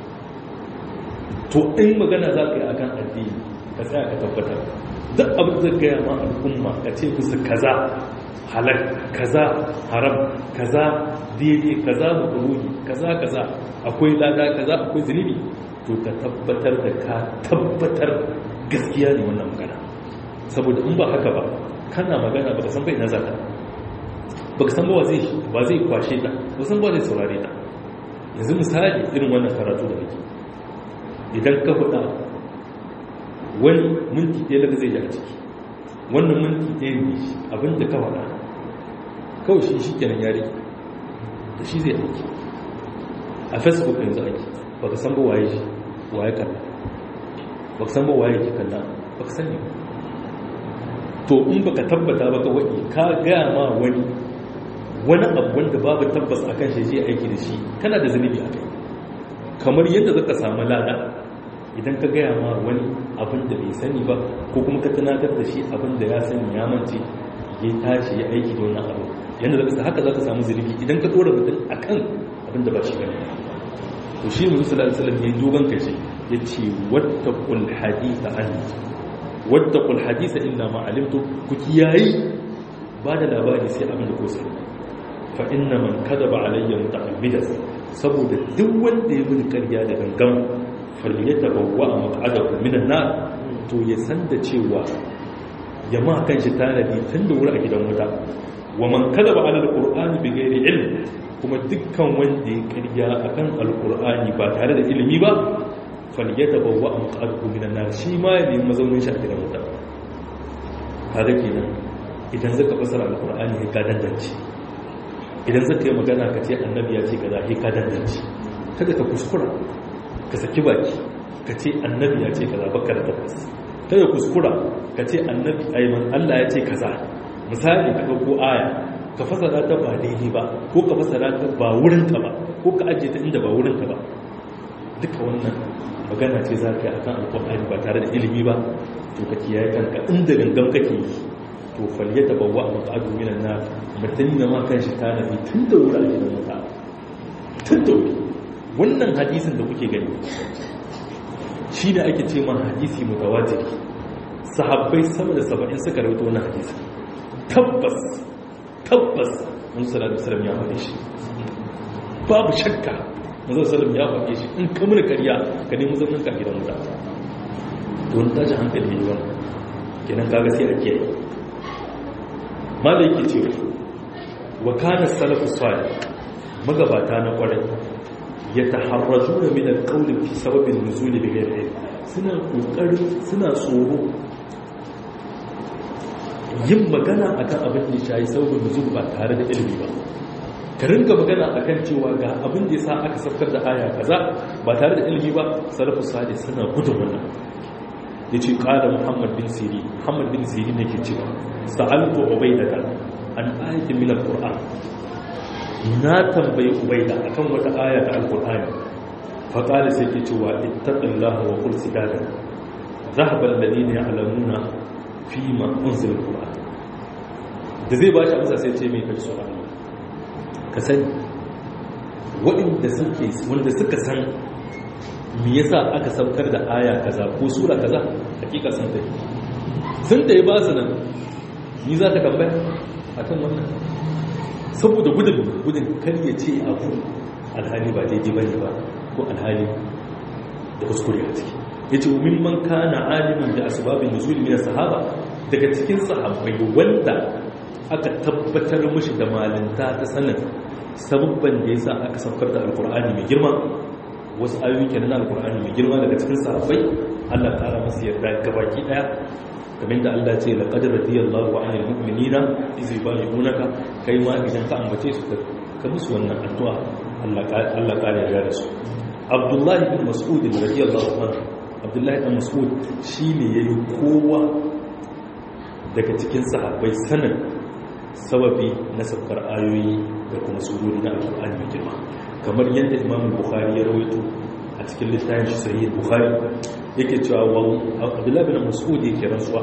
to in magana za ka yi a kan addini ka tsaya ka tabbatar duk abin da gaya ma al'umma ka ce musu kaza halal kaza haram kaza daidai kaza makaruhi kaza kaza akwai lada kaza akwai zunubi to ka tabbatar da ka tabbatar gaskiya ne wannan magana saboda in ba haka ba kana magana baka san bai na zata baka san ba zai ba zai kwashe ta ba san ba zai saurare ta yanzu misali irin wannan karatu da kake idan ka faɗa wani minti ɗaya daga zai ji a ciki wannan minti ɗaya ne shi abinda ka faɗa kawai shi shi kenan yari da shi zai aiki a facebook yanzu aiki ba ka san ba waye shi waye kalla ba ka san ba waye ki kalla ba ka sani to in ba ka tabbata ba ka waɗi ka gaya ma wani wani abu wanda babu tabbas akan shi je aiki da shi kana da zunubi a kai kamar yadda zaka samu lada idan ka gaya ma wani abin da bai sani ba ko kuma ka tunatar da shi abin da ya sani ya mance ya tashi ya aiki da wannan abu yadda zaka sa haka zaka samu zunubi idan ka dora mutum akan abin da ba shi bane to shi mu sallallahu alaihi wasallam ya dogon kace yace wattaqul haditha an wattaqul haditha illa ma alimtu ku kiyayi ba da labari sai abin da ko sani fa inna man kadaba alayya muta'ammidan saboda duk wanda ya bin ƙarya da gangan falyatabawwa maq'adahu minan nar to ya san da cewa ya ma kan shi tanadi tun da wuri a gidan wuta wa man kadaba ala alqur'ani bighairi ilm kuma dukkan wanda ya ƙarya akan alqur'ani ba tare da ilimi ba falyatabawwa maq'adahu minan nar shi ma ya nemi mazaunin shi a gidan wuta kaga kenan idan zaka fasara alqur'ani ka dandance idan zaka yi magana ka ce annabi ya ce kaza sai ka dandance kada ka kuskura ka saki baki ka ce annabi ya ce kaza baka da tabbas kada kuskura ka ce annabi ayman Allah ya ce kaza misali ka dauko aya ka fasara ta ba daidai ba ko ka fasara ta ba wurin ka ba ko ka ajiye ta inda ba wurin ka ba duka wannan magana ce za ka yi akan alƙur'ani ba tare da ilimi ba to ka kiyaye kanka inda gangan kake yi to falyata bawa a maƙa'adu minan na mutum na ma kan shi tanabi tun da wuri a gidan wuta tun da wuri wannan hadisin da kuke gani shi da ake ce ma hadisi mutawatiri sahabbai sama da saba'in suka rawaito wannan hadisi tabbas tabbas mun sallallahu alaihi wasallam ya faɗe shi babu shakka mun sallallahu ya faɗe shi in ka mun kariya ka nemi zaman ka gidan wuta don tashi hankali ne wannan kenan kaga sai a kiyaye malaki ce wa kana salafu salih magabata na kwarai ya taharraju da min alqawli fi sababin nuzuli bi ghairi suna kokari suna tsoro yin magana akan abin da shayi sababin nuzul ba tare da ilimi ba ka ringa magana akan cewa ga abin da yasa aka saukar da aya kaza ba tare da ilimi ba salafu salih suna gudun wannan yace qala muhammad bin siri muhammad bin siri ne ke cewa sa'altu ubaydata an ayatin min alquran na tambayi ubayda akan wata aya ta alqur'ani fa qala sai ke cewa ittaqillaha wa qul sidada dhahaba alladhina ya'lamuna fi ma unzila alquran da zai bashi amsa sai ce mai kaji tsoron ka sani waɗanda suke wanda suka san me yasa aka saukar da aya kaza ko sura kaza hakika sun tafi sun tafi ba su nan ni za ta tambaya akan wannan saboda gudun gudun kar ya ce abu alhali ba daidai bane ba ko alhali da kuskure a ciki yace mimman kana alimin da asbabin nuzul min sahaba daga cikin sahabbai wanda aka tabbatar mushi da malanta ta sanin sababban da yasa aka saukar da alqur'ani mai girma wasu ayoyi kenan alqur'ani mai girma daga cikin sahabbai Allah ta masa yarda gabaki daya kamar da Allah ce laqad radiyallahu 'anil mu'minina iz yubayyi'unaka kai ma idan ka ambace su ka musu wannan addu'a Allah Allah ka yarda da su Abdullahi bin Mas'ud radiyallahu anhu Abdullahi bin Mas'ud shine yayi kowa daga cikin sahabbai sanin sababi na saukar ayoyi da kuma surori na alƙur'ani mai girma kamar yadda Imam Bukhari ya rawaito a cikin littafin shi sahih Bukhari yake cewa Abdullahi bin Mas'ud yake rantsuwa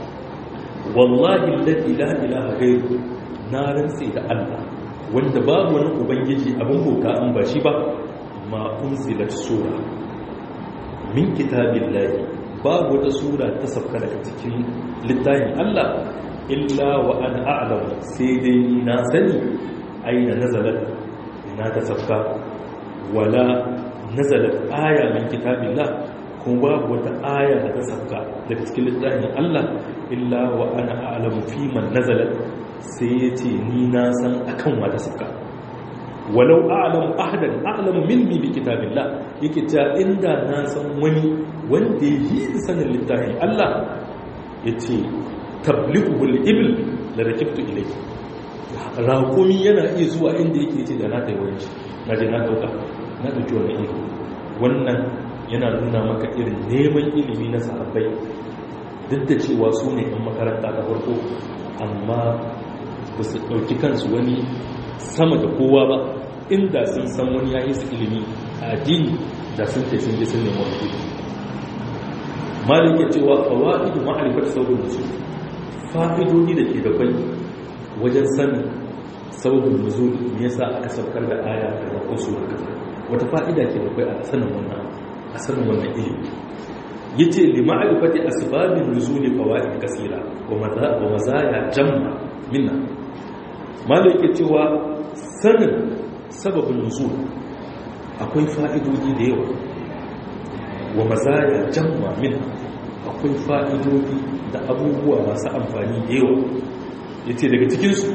wallahi alladhi la ilaha ghayru na rantsi da Allah wanda babu wani ubangiji abin bauta an ba shi ba ma unzilat sura min kitabillahi babu wata sura ta sauka daga cikin littafin Allah illa wa ana a'lam sai dai ni na sani aina nazalat ina ta sauka wala nazalat aya min kitabillah kuma babu wata aya da ta sauka daga cikin littafin Allah illa wa ana a'lam fi man nazalat sai yace ni na san akan wata sauka walau a'lamu ahadan a'lamu minni bi kitabillah yake cewa inda na san wani wanda yi sanin littafin Allah yace tablighu al-ibl la rakibtu ilayhi raqumi yana iya zuwa inda yake yace da na tayi wurin shi naje na dauka na dauki wannan iko wannan yana nuna maka irin neman ilimi na sahabbai duk da cewa su ne ɗan makaranta ta farko amma ba su ɗauki kansu wani sama da kowa ba inda sun san wani ya yi su ilimi a addini da sun ce sun ji sun nemi wani ilimi malik ya cewa fawaidu ma'arifar saurin nuzul fa'idodi da ke da kwai wajen sanin saurin nuzul me yasa aka saukar da aya da ko sura kaza wata fa'ida ke da kwai a sanin wannan a sanin wannan ilimi yace li ma'rifati asbabin nuzul fawaid kasira wa mazaya jamma minna malik ya cewa sanin sababin nuzul akwai fa'idodi da yawa wa mazaya jamma min akwai fa'idodi da abubuwa masu amfani da yawa ya ce daga cikinsu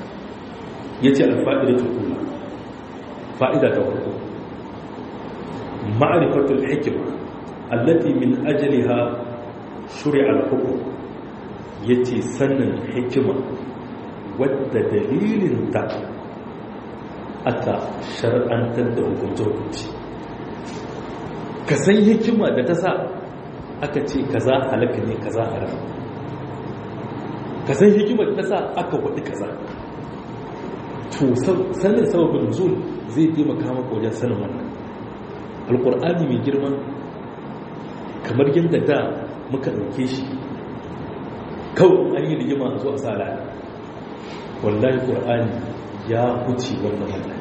ya ce alfa'ida ta kula fa'ida ta farko ma'arifatul hikima allati min ajaliha shuri'ar hukum ya ce sannin hikima wadda dalilinta aka shar'antar da hukunce-hukunci ka san hikima da ta sa aka ce kaza halaka ne kaza haram ka san hikima da ta sa aka waɗi kaza to sanin sababin nuzul zai taimaka maka wajen sanin wannan alkur'ani mai girma kamar yadda da muka ɗauke shi kawai an yi rigima a zo a sa wallahi ƙur'ani ya huce wannan wannan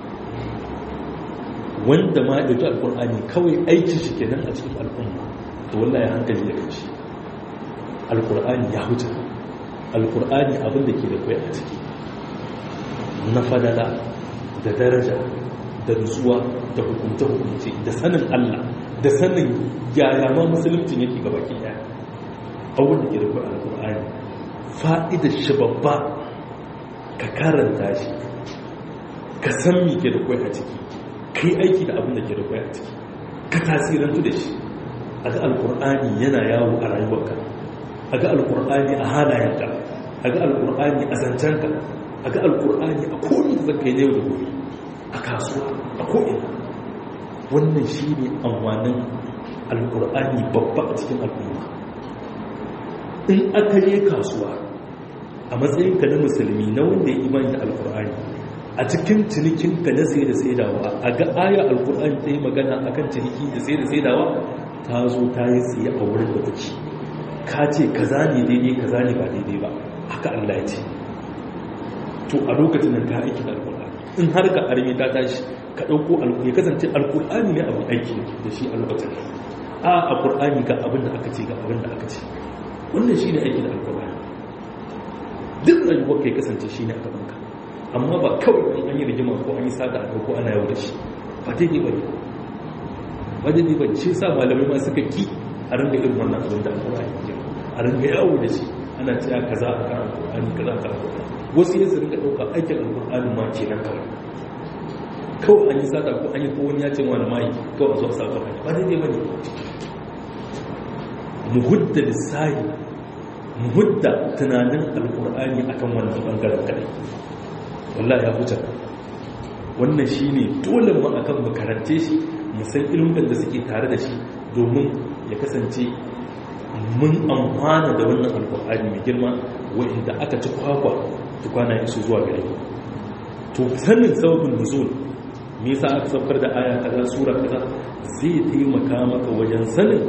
wanda ma ɗauki alƙur'ani kawai aikin shi kenan a cikin al'umma to wallahi ya hankali da kanshi alƙur'ani ya huce alƙur'ani abin da ke da kwai a ciki na fadala da daraja da nutsuwa da hukunce-hukunce da sanin Allah da sanin yaya ma musulunci yake gaba ke ɗaya abin da ke da kwai alƙur'ani fa'idar shi babba ka karanta shi ka san mi ke da kwai a ciki ka yi aiki da abin da ke da kwai a ciki ka tasirantu da shi a ga alkur'ani yana yawo a rayuwarka a ga alkur'ani a halayenka a ga alkur'ani a zancenka a ga alkur'ani a komi da zaka yi na yau da gobe a kasuwa a ko'ina wannan shi ne amfanin alkur'ani babba a cikin al'umma in aka yi kasuwa a matsayinka na musulmi na wanda ya imani da alkur'ani a cikin cinikinka na sai da saidawa a ga aya alkur'ani ta yi magana a kan ciniki da sai da saidawa ta zo ta yi tsaye a wurin da kuke ka ce kaza ne daidai kaza ne ba daidai ba haka allah ya ce to a lokacin nan ka aiki da alkur'ani in har ka armi ta tashi ka ɗauko ya kasance alkur'ani ne abin aiki da shi a lokacin a a kur'ani ga abin da aka ce ga abin da aka ce wannan shi ne aiki da alkur'ani duk rayuwar ka ya kasance shi ne a gabanka amma ba kawai an yi rigima ko an yi sata a ko ana yau da shi ba daidai ba ne ba daidai ba shi sa malamai ma suka ki a ringa irin wannan abin da alkur'ani ke a ringa yawo da shi ana cewa kaza a kan alkur'ani kaza a kan alkur'ani wasu yin su ringa ɗauka aikin alkur'ani ma ke nan kawai kawai an yi sata ko an yi ko wani ya ce wani mai kawai a zuwa sa ba ba daidai ba ne mu hudda lissahi mu hudda tunanin alkur'ani akan wannan bangaren kadai wallahi ya huta wannan shine dole mu akan mu karance shi mu san ilimin da suke tare da shi domin ya kasance mun amfana da wannan alkur'ani mai girma wanda aka ci kwakwa tukwana isu zuwa gare mu to sanin sababin nuzul me yasa aka saukar da aya kaza sura kaza zai taimaka maka wajen sanin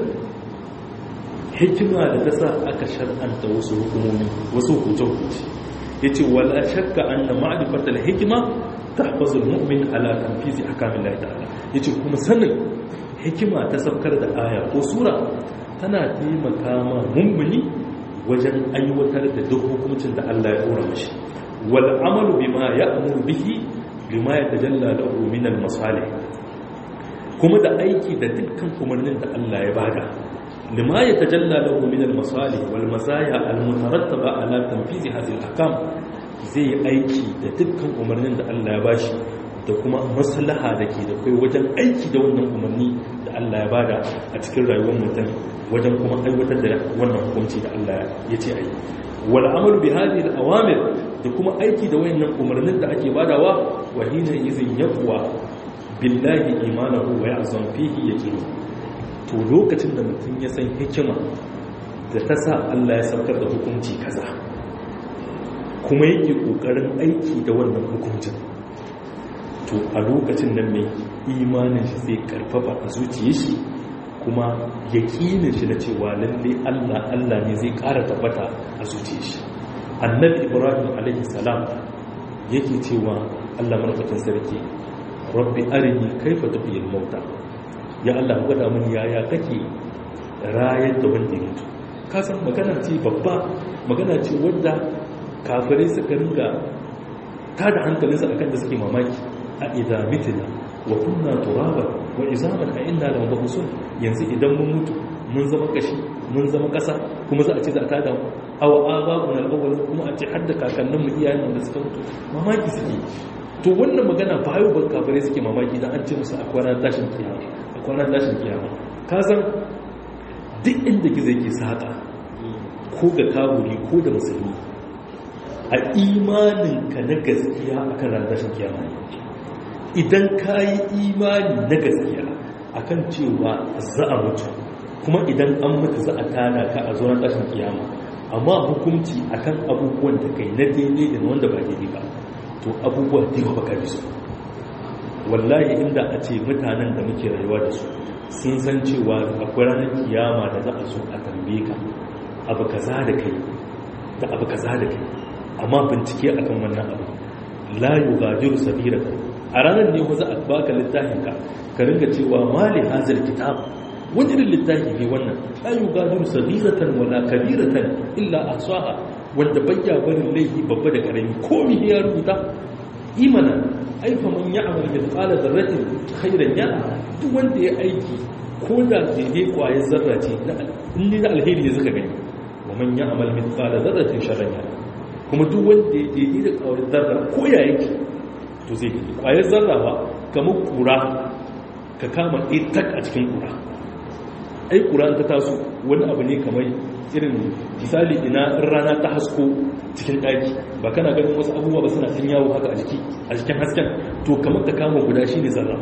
hikima da ta sa aka shar'anta wasu hukumomi wasu hukunce-hukunce ya ce wala shakka an na ma'arifatar hikima ta hafazin mu'min ala tanfizi a kamin lai ta'ala ya ce kuma sanin hikima ta saukar da aya ko sura tana taimaka ma mummuni wajen aiwatar da duk hukuncin da Allah ya dora mashi wal amalu bima ya'muru bihi bima yatajalla lahu min al masalih kuma da aiki da dukkan umarnin da Allah ya bada لما يتجلى له من المصالح والمزايا المترتبة على تنفيذ هذه الأحكام zai aiki da dukkan umarnin da Allah ya bashi da kuma maslaha da ke da kai wajen aiki da wannan umarni da Allah ya bada a cikin rayuwar mutum wajen kuma aiwatar da wannan hukunci da Allah ya ce ayi wal amal bi hadhihi al awamir da kuma aiki da wayannan umarnin da ake badawa wa hina izin yaqwa billahi imanahu wa ya'zam fihi yaqinu to lokacin da mutum ya san hikima da ta sa Allah ya saukar da hukunci kaza kuma yake kokarin aiki da wannan hukuncin to a lokacin nan mai imanin shi zai karfafa a zuciya shi kuma yaƙinin shi na cewa lalle Allah Allah ne zai ƙara tabbata a zuciya shi annabi ibrahim alaihi salam yake cewa Allah marfakin sarki rabbi arini kaifa tuhiyil mauta ya Allah gwada mun yaya kake rayar da wanda ya mutu ka san magana ce babba magana ce wadda kafirai suka ringa ta da hankalinsa akan da suke mamaki a idza mitna wa kunna turaba wa izaman a inna la mabusun yanzu idan mun mutu mun zama kashi mun zama kasa kuma za a ce za ta da aw aba'un al-awwal kuma a ce hadda kakannin mu iyayen da suka mutu mamaki suke to wannan magana ba yau ba kafirai suke mamaki dan an ce musu a kwana tashin kiyama a kwana tashin kiyama ka san duk inda gizo yake saka ko ga kaburi ko da musulmi a imaninka na gaskiya akan ran tashin kiyama idan ka yi imani na gaskiya akan cewa za a mutu kuma idan an mutu za a tana ka a zuwan tashin kiyama amma hukunci akan abubuwan da kai na daidai da wanda ba daidai ba to abubuwa da yawa baka su wallahi inda a ce mutanen da muke rayuwa da su sun san cewa akwai ranar kiyama da za a so a tambaye ka abu kaza da kai da abu kaza da kai amma bincike akan wannan abu la yughadiru sabiratan a ranar ne za a baka littafin ka ka ringa cewa mali hazal kitab wani irin littafi ne wannan la yughadiru sabiratan wala kabiratan illa ahsaha wanda bayya barin laifi babba da karami komi ya rubuta imana aifa man ya'mal mithqala dharratin khairan yara duk wanda ya aiki ko da daidai kwayar zarra ce in ne da alheri ne suka gani wa man ya'mal mithqala dharratin sharran yara kuma duk wanda ya daidai da kwayar zarra ko ya yake to zai gani kwayar zarra ba kamar kura ka kama ɗaya tak a cikin kura ai kura ta taso wani abu ne kamar irin misali ina rana ta hasko cikin ɗaki ba kana ganin wasu abubuwa ba suna cin yawo haka a jiki a cikin hasken to kamar ka kama guda shi ne zarra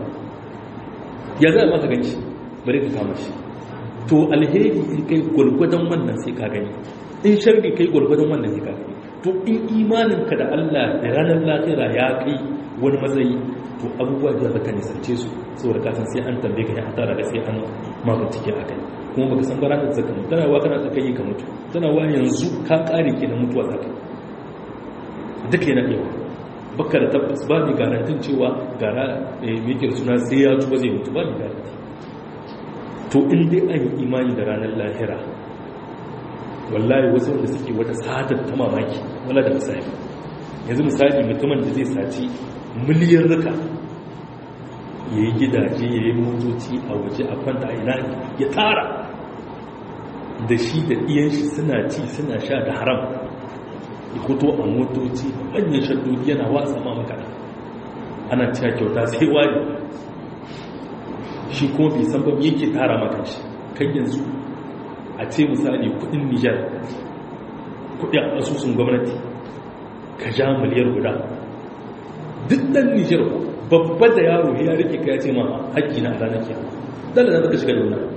ya za a maka gani shi bari ka kama shi to alheri in kai gwargwadon wannan sai ka gani in sharri kai gwargwadon wannan sai ka gani to in imaninka da Allah da ranar lafiya ya kai wani matsayi to abubuwa da baka nisance su saboda ka san sai an tambaye ka ya tara da sai an ma bincike a kai kuma baka san bara da zaka mutu tana wa kana tsaka yi ka mutu tana wa yanzu ka kare ke na mutuwa zaka duka yana iya baka da tabbas ba mai garantin cewa gara mai suna sai ya tuba zai mutu ba mai garanti to in dai an yi imani da ranar lahira wallahi wasu wanda suke wata sadar ta mamaki wala da misali yanzu misali mutumin da zai saci miliyan rika ya yi gidaje ya yi motoci a waje a kwanta a ina ya tara da shi da iyan shi suna ci suna sha da haram ya fito a motoci manyan shaddodi yana wasa ma makana ana cewa kyauta sai wani shi kuma bai san babu yake tara maka shi kan yanzu a ce misali kudin nijar kudin asusun gwamnati ka ja miliyar guda duk dan nijar babba da yaro ya rike ka ya ce ma haƙƙi na ranar kiyama dala na zaka shiga da wani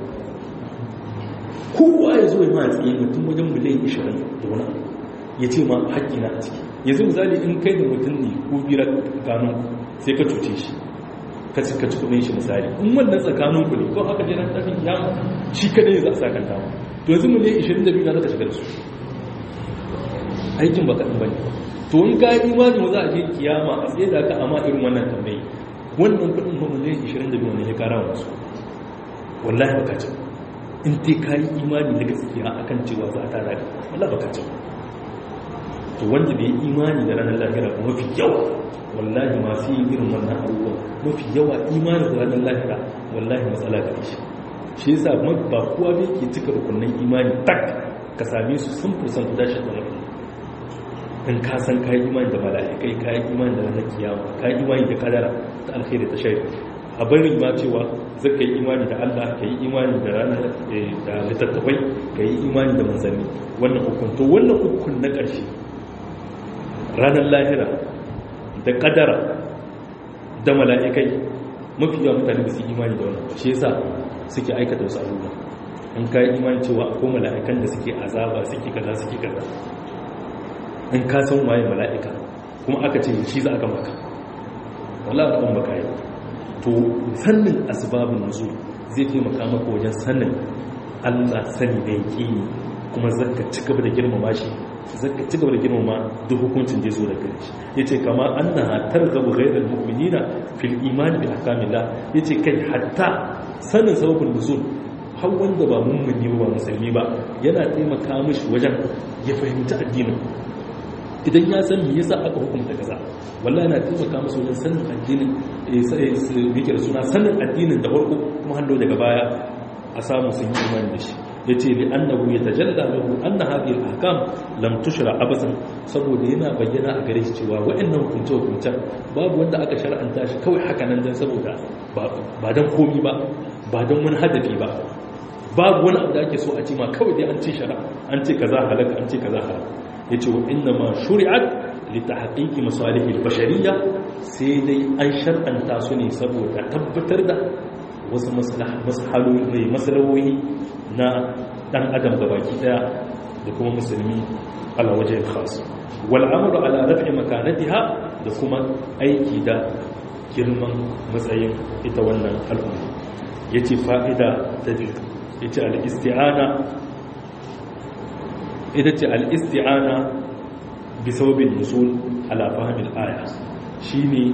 kowa ya zo ya ma tsaye mutum wajen miliyan 20 da wani ya ce ma haƙƙi na a ciki yanzu misali in kai da mutum ne ko bira ganin sai ka cuce shi ka ci kaci kudin shi misali in wannan tsakanin ku ne ko aka je ran tafin kiyama shi kadai za a saka ta to yanzu miliyan 22 na zaka shiga da su aikin ba kaɗan bane to in ka yi imani za a je kiyama a tsaye da ka amma irin wannan tambayi wannan kudin ma miliyan 22 ne ya kara wa su wallahi baka ci in dai ka yi imani na gaskiya akan cewa za a tara ka wallahi baka ci to wanda bai imani da ranar lahira ba mafi yawa wallahi masu yin irin wannan abubuwan mafi yawa imani da ranar lahira wallahi matsala ga shi shi yasa ba kowa bai ke cika rukunin imani tak ka same su sun fursan guda shi da wani in ka san ka yi imani da mala'ikai ka yi imani da ranar kiyama ka yi imani da kadara ta alkhairi ta shari a barin ma cewa zai ka yi imani da allah ka yi imani da ranar da littattafai ka yi imani da manzanni wannan hukun to wannan hukun na ƙarshe ranar lahira da kadara da mala'ikai mafi yawan mutane da su imani da wannan shi yasa suke aikata wasu abubuwa in ka yi imani cewa akwai mala'ikan da suke azaba suke kaza suke kaza in ka san waye mala'ika kuma aka ce shi za a gama ka wala a kan baka yi to sannin asibabin nuzul zai taimaka maka wajen sannin allah sani da yake kuma zaka ci gaba da girmama shi zaka ci gaba da girmama duk hukuncin da ya zo da gare shi yace kama annaha targhabu ghayral mu'minina fil iman bi ahkamillah yace kai hatta sanin sababin nuzul har wanda ba mummuni ba musulmi ba yana taimaka mishi wajen ya fahimci addinin idan ya san me yasa aka hukunta kaza wallahi yana taimaka masa wajen sanin addinin yake da suna sanin addinin da farko kuma hannu daga baya a samu sun yi imani da shi ya ce li annahu ya tajalla lahu anna hadhihi al-ahkam lam tushra abasan saboda yana bayyana a gare shi cewa wa'annan hukunce hukuncen babu wanda aka shar'anta shi kawai haka nan dan saboda ba dan komi ba ba dan wani hadafi ba babu wani abu da ake so a ce ma kawai dai an ce shara an ce kaza halaka an ce kaza halaka yace wa inna ma shuri'at li tahqiqi masalih al-bashariyya sai dai an shar'anta su ne saboda tabbatar da wasu masalawoyi na dan adam gabaki daya da kuma musulmi ala wajen khas wal amru ala raf'i makanatiha da kuma aiki da girman matsayin ita wannan al'umma yace fa'ida ta biyu yace al-isti'ana ita ce al-isti'ana bi sababin nusul ala fahmil aya shine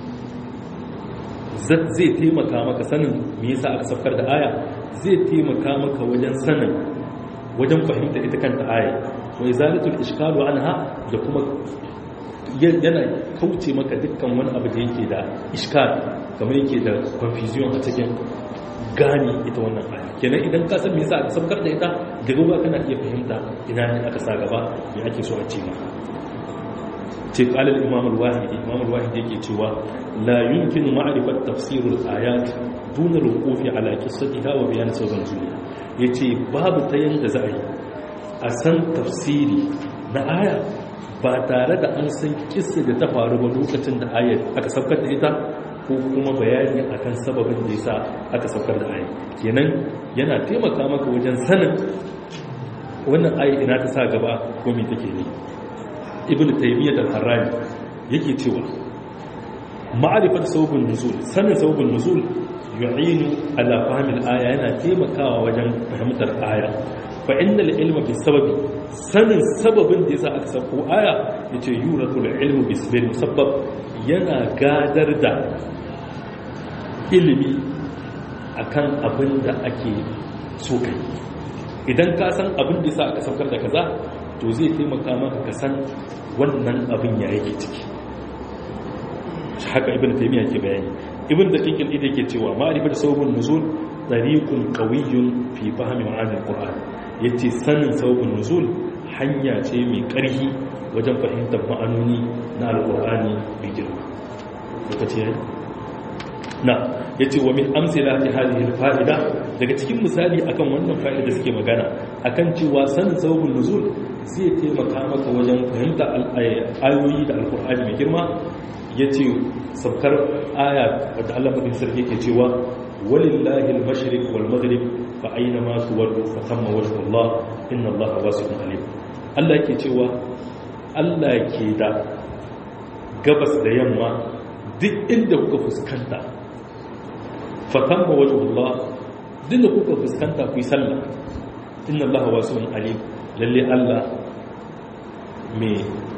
zai taimaka maka sanin me yasa aka safkar da aya zai taimaka maka wajen sanin wajen fahimta ita kanta aya wa izalatul ishkalu anha da kuma yana kauce maka dukkan wani abu da yake da iskal kamar yake da confusion a cikin gani ita wannan aya kenan idan ka san me yasa aka safkar da ita da gaba kana iya fahimta ina ne aka sa gaba me ake so a ce maka ce kalar imam al-wahidi imam al-wahidi yake cewa la yumkinu ma'rifat tafsir al-ayat duna al-wuqufi ala qissatiha wa bayan sauran zuliya yace babu ta yanda za a yi a san tafsiri na aya ba tare da an san kissa da ta faru ba lokacin da ayar aka saukar da ita ko kuma bayani akan sababin da yasa aka saukar da ayar kenan yana taimaka maka wajen sanin wannan ayar ina ta sa gaba ko me take ne ibn taymiyyah al-harrani yake cewa ma'rifat sababun nuzul sanin sababun nuzul yu'inu ala fahmil aya yana taimakawa wajen fahimtar aya fa innal ilma bi sababi sanin sababin da yasa aka sako aya yace yuratul ilmu bi sababi musabbab yana gadar da ilimi akan abin da ake so kai idan ka san abin da yasa aka saukar da kaza to zai taimaka maka ka san wannan abin ya yake ciki haka ibn taymiya ke bayani ibn daqiq al-ida yake cewa ma'rifatu sababun nuzul tariqun qawiyyun fi fahmi ma'ani al-qur'an yace sanin sababun nuzul hanya ce mai ƙarfi wajen fahimtar ma'anoni na al-qur'ani mai girma lokaci yayi na yace wa min amsilati hadhihi al-fa'ida daga cikin misali akan wannan fa'ida suke magana akan cewa sanin sababun nuzul zai taimaka maka wajen fahimta ayoyi da al-qur'ani mai girma ya ce saukar aya wadda Allah mafi sarki ke cewa walillahi al-mashriq wal maghrib fa aina ma tuwallu fa thamma wajhu Allah inna Allah wasi'un alim Allah ke cewa Allah ke da gabas da yamma duk inda kuka fuskanta fa thamma wajhu Allah duk da kuka fuskanta ku yi sallah inna Allah wasi'un alim lalle Allah mai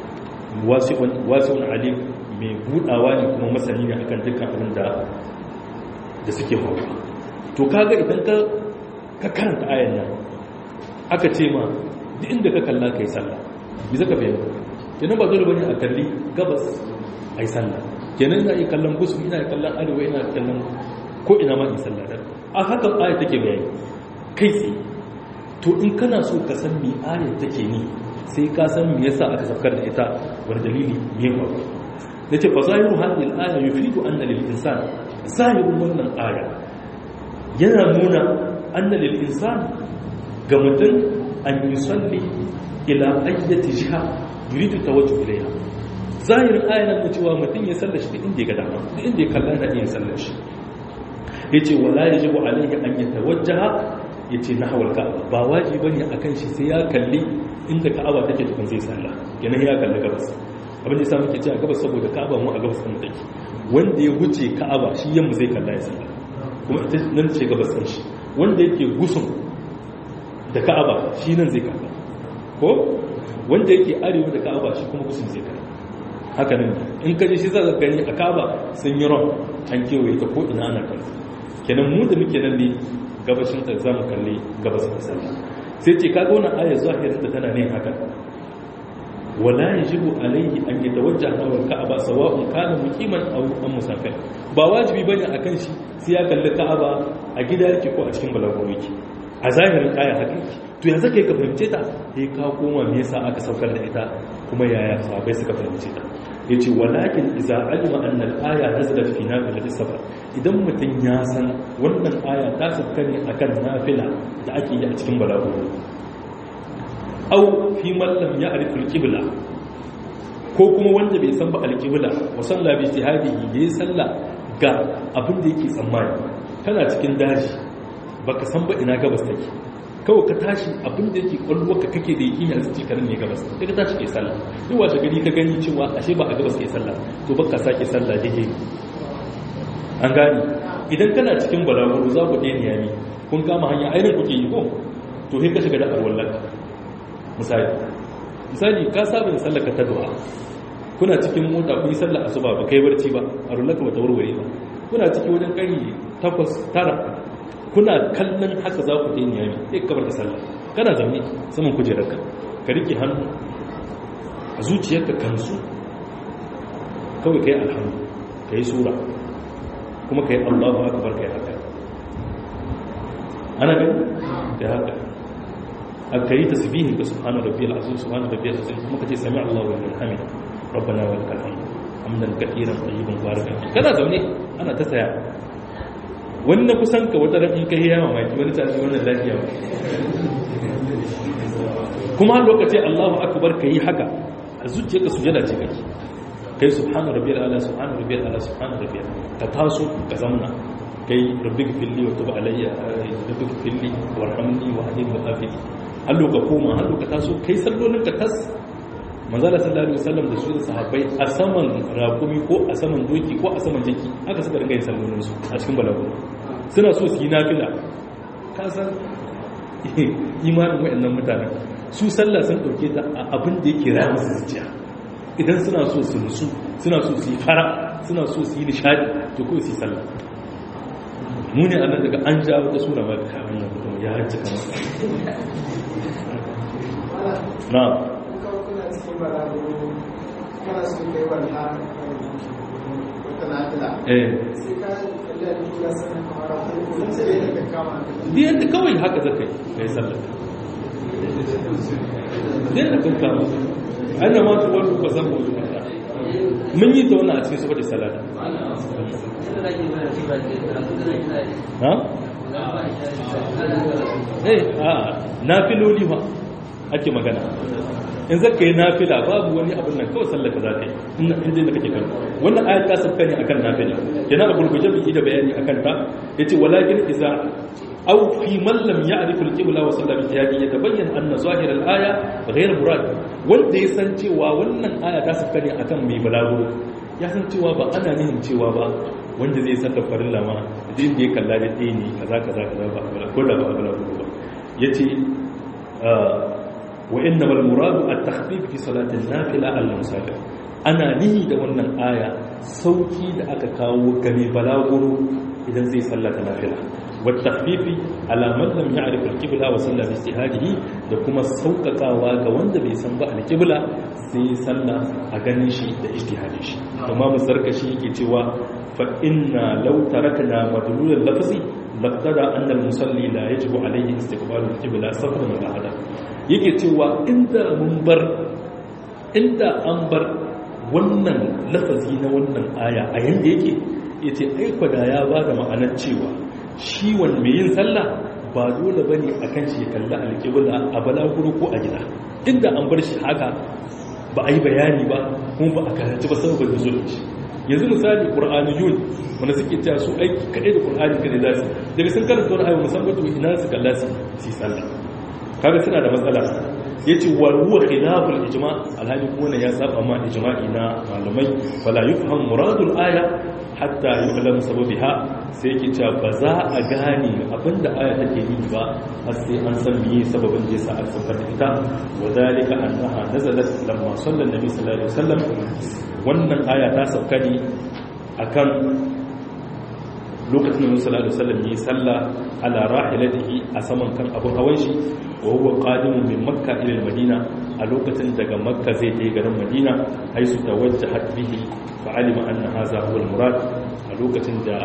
wasi'un alim mai budawa ne kuma masani ne akan dukkan abin da da suke faruwa to kaga idan ka ka karanta ayan nan aka ce ma duk inda ka kalla kai sallah bi zaka fahimta kenan ba dole bane a kalli gabas ai sallah kenan ina yi kallon gusu ina yi kallon arewa ina kallon ko ina ma yi sallah da a haka aya take bayani kai tsaye to in kana so ka san me aya take ni sai ka san me yasa aka safkar da ita wani dalili me faru da ce fazahiru hadhihi al-aya yufidu anna lil insan zahirun wannan aya yana nuna anna lil insan ga mutum an yusalli ila ayyati jiha yuridu tawajjuh ilayha zahirin aya nan cewa mutum ya sallar shi inda ya ga dama inda ya kalla da iya sallar shi yace wala yajibu alayhi an yatawajjaha yace nahwal ka'aba ba wajibi bane akan shi sai ya kalli inda ka'aba take tukun zai sallah kenan ya kalli gabas abin da samun ke ce a gabas saboda ka'aba mu a gabas kan take wanda ya wuce ka'aba shi yamma zai kalla ya sallah kuma ita nan ce gabas ɗin shi wanda yake gusun da ka'aba shi nan zai kalla ko wanda yake arewa da ka'aba shi kuma gusun zai kalla haka nan in ka je shi za ka gani a ka'aba sun yi ron an kewaye ta ko ina ana kalla kenan mu da muke nan ne gabashin ta za mu kalli gabas da sallah sai ce kaga wannan ayar zahirin da tana ne haka wala yajibu alayhi an yatawajjaha nahwa al-ka'aba sawa'un kana muqiman aw am musafir ba wajibi bane akan shi sai ya kalli ka'aba a gida yake ko a cikin balaguro yake a zahirin aya haka yake to yanzu kai ka fahimce ta sai ka koma me yasa aka saukar da ita kuma yaya sahabbai suka fahimce ta yace walakin idza alima anna al-aya nazalat fi nafilati safar idan mutum ya san wannan aya ta sauka ne akan nafila da ake yi a cikin balaguro au fi mallam ya arifin kibla ko kuma wanda bai san ba alkibla wa salla bi jihadihi yayi sallah ga abin da yake tsammani kana cikin daji baka san ba ina gabas take kawai ka tashi abin da yake kwallo ka kake da yaki a zuci karin ne gabas sai ka tashi kai sallah duk wace gari ka gani cewa ashe ba a gabas kai sallah to baka sake sallah dake an gani idan kana cikin balaguro za ku ɗaya niyami kun kama hanya ainihin kuke yi ko to sai ka shiga da arwallaka misali misali ka saba da sallar ka ta duha kuna cikin mota kun yi sallar asuba ba kai barci ba a rullaka ba ta warware ba kuna ciki wajen kari takwas tara kuna kallon haka za ku tayi niyami sai ka bar da sallah kana zaune saman kujerarka ka rike hannu a zuciyarka kansu kawai kai alhamdu kai sura kuma kai Allahu akbar kai haka ana gani da haka aka yi tasbihin ga subhana rabbiyal azim subhana rabbiyal azim kuma kace sami Allahu wa liman hamida rabbana wa lakal hamd hamdan katiran tayyiban barakan kana zaune ana ta saya wannan kusan ka wata ran kai yawa mai wani tashi wannan lafiya kuma lokaci Allahu akbar kai haka a zuciyarka sujada ce kake kai subhana rabbiyal ala subhana rabbiyal ala subhana rabbiyal ka taso ka zamna kai rabbik filli wa tub alayya rabbik filli warhamni wa hadini wa afini hallo ka koma hallo ka taso kai sallolin ka tas manzala sallallahu alaihi wasallam da su da sahabbai a saman rakumi ko a saman doki ko a saman jaki aka suka ringa yin sallolin su a cikin balagu suna so su yi nafila ka san imanin waɗannan mutanen su sallah sun ɗauke ta a abin da yake raya musu zuciya idan suna so su nusu suna so su yi fara suna so su yi nishadi to kawai su yi sallah mu ne a nan daga an ja wata sura ba ka wannan mutum ya hajji kamar na eh biyan da kawai haka zaka yi kai sallah biyan da kan kama ana ma ta wani ba zan bauta mata mun yi ta wannan a cikin saboda salata ha? eh a nafiloli ba ake magana in zaka yi nafila babu wani abin nan kawai sallaka za ta yi inda da kake kan wannan ayat ta sabka ne akan nafila yana a gurguje biki da bayani akan ta yace walakin iza aw fi man lam ya'rif al-qibla wa salla bi tiyadi yatabayyan anna zahir al-aya ghayr murad wanda ya san cewa wannan aya ta sabka ne akan mai balago ya san cewa ba ana nihin cewa ba wanda zai salla farilla ma din da ya kalla da ɗaya ne kaza kaza kaza ba ko da ba balago ba yace وإنما المراد التخفيف في صلاة النافلة المسافر أنا نهي da wannan aya sauki da aka kawo game balaguro idan zai sallata nafila والتخفيف على من لم يعرف القبلة وصلى باجتهاده da kuma sauƙaƙawa ga wanda bai san ba alƙibla sai sallah a ganin shi da ijtihadin shi amma musarkashi yake cewa fa inna law tarakna madlul al-lafzi laqtada anna al-musalli la yajibu alayhi istiqbalu al-qibla safran wa hada yake cewa inda mun bar inda an bar wannan lafazi na wannan aya a yanda yake yace aiko da ya bada ma'anar cewa shi wanda mai yin sallah ba dole bane akan shi ya kalli alƙibla a balaguro ko a gida inda an bar shi haka ba a yi bayani ba kuma ba a karanci ba saboda da zuwa shi yanzu misali qur'aniyun wanda suke cewa su aiki kaɗai da qur'ani kaɗai za su daga sun karanta wani ayyuka musamman to ina su kalla su yi sallah kaga suna da matsala yace wa huwa khilaful ijma alhali kuma ne ya saba ma ijma'i na malamai fala yufham muradul aya hatta yu'lam sababiha sai yake cewa ba za a gane abinda aya take yi ba har sai an san meye sababin da yasa aka saukar da ita wa dalika annaha nazalat lamma sallan nabi sallallahu alaihi wasallam wannan aya ta sauka ne akan lokacin da Musa sallallahu alaihi wasallam yi sallah ala rahilatihi a saman kan abun hawan shi wa huwa qadimun min makka ila madina a lokacin daga makka zai je garin madina haisu tawajjahat bihi fa alima anna hadha huwa al-murad a lokacin da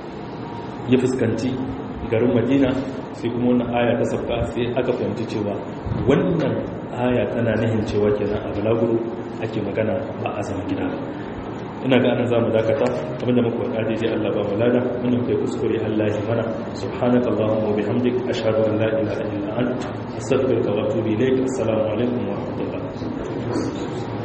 ya fuskanci garin madina sai kuma wannan aya ta sauka sai aka fahimci cewa wannan aya tana nihin cewa kenan a balaguro ake magana ba a zaman gida ba ina ga anan zamu dakata abinda muka faɗa daidai Allah ba mulada mun kai kuskure Allah ya mana subhanakallahumma wa bihamdik ashhadu an la ilaha illa anta astaghfiruka wa atubu ilaik assalamu alaikum wa rahmatullahi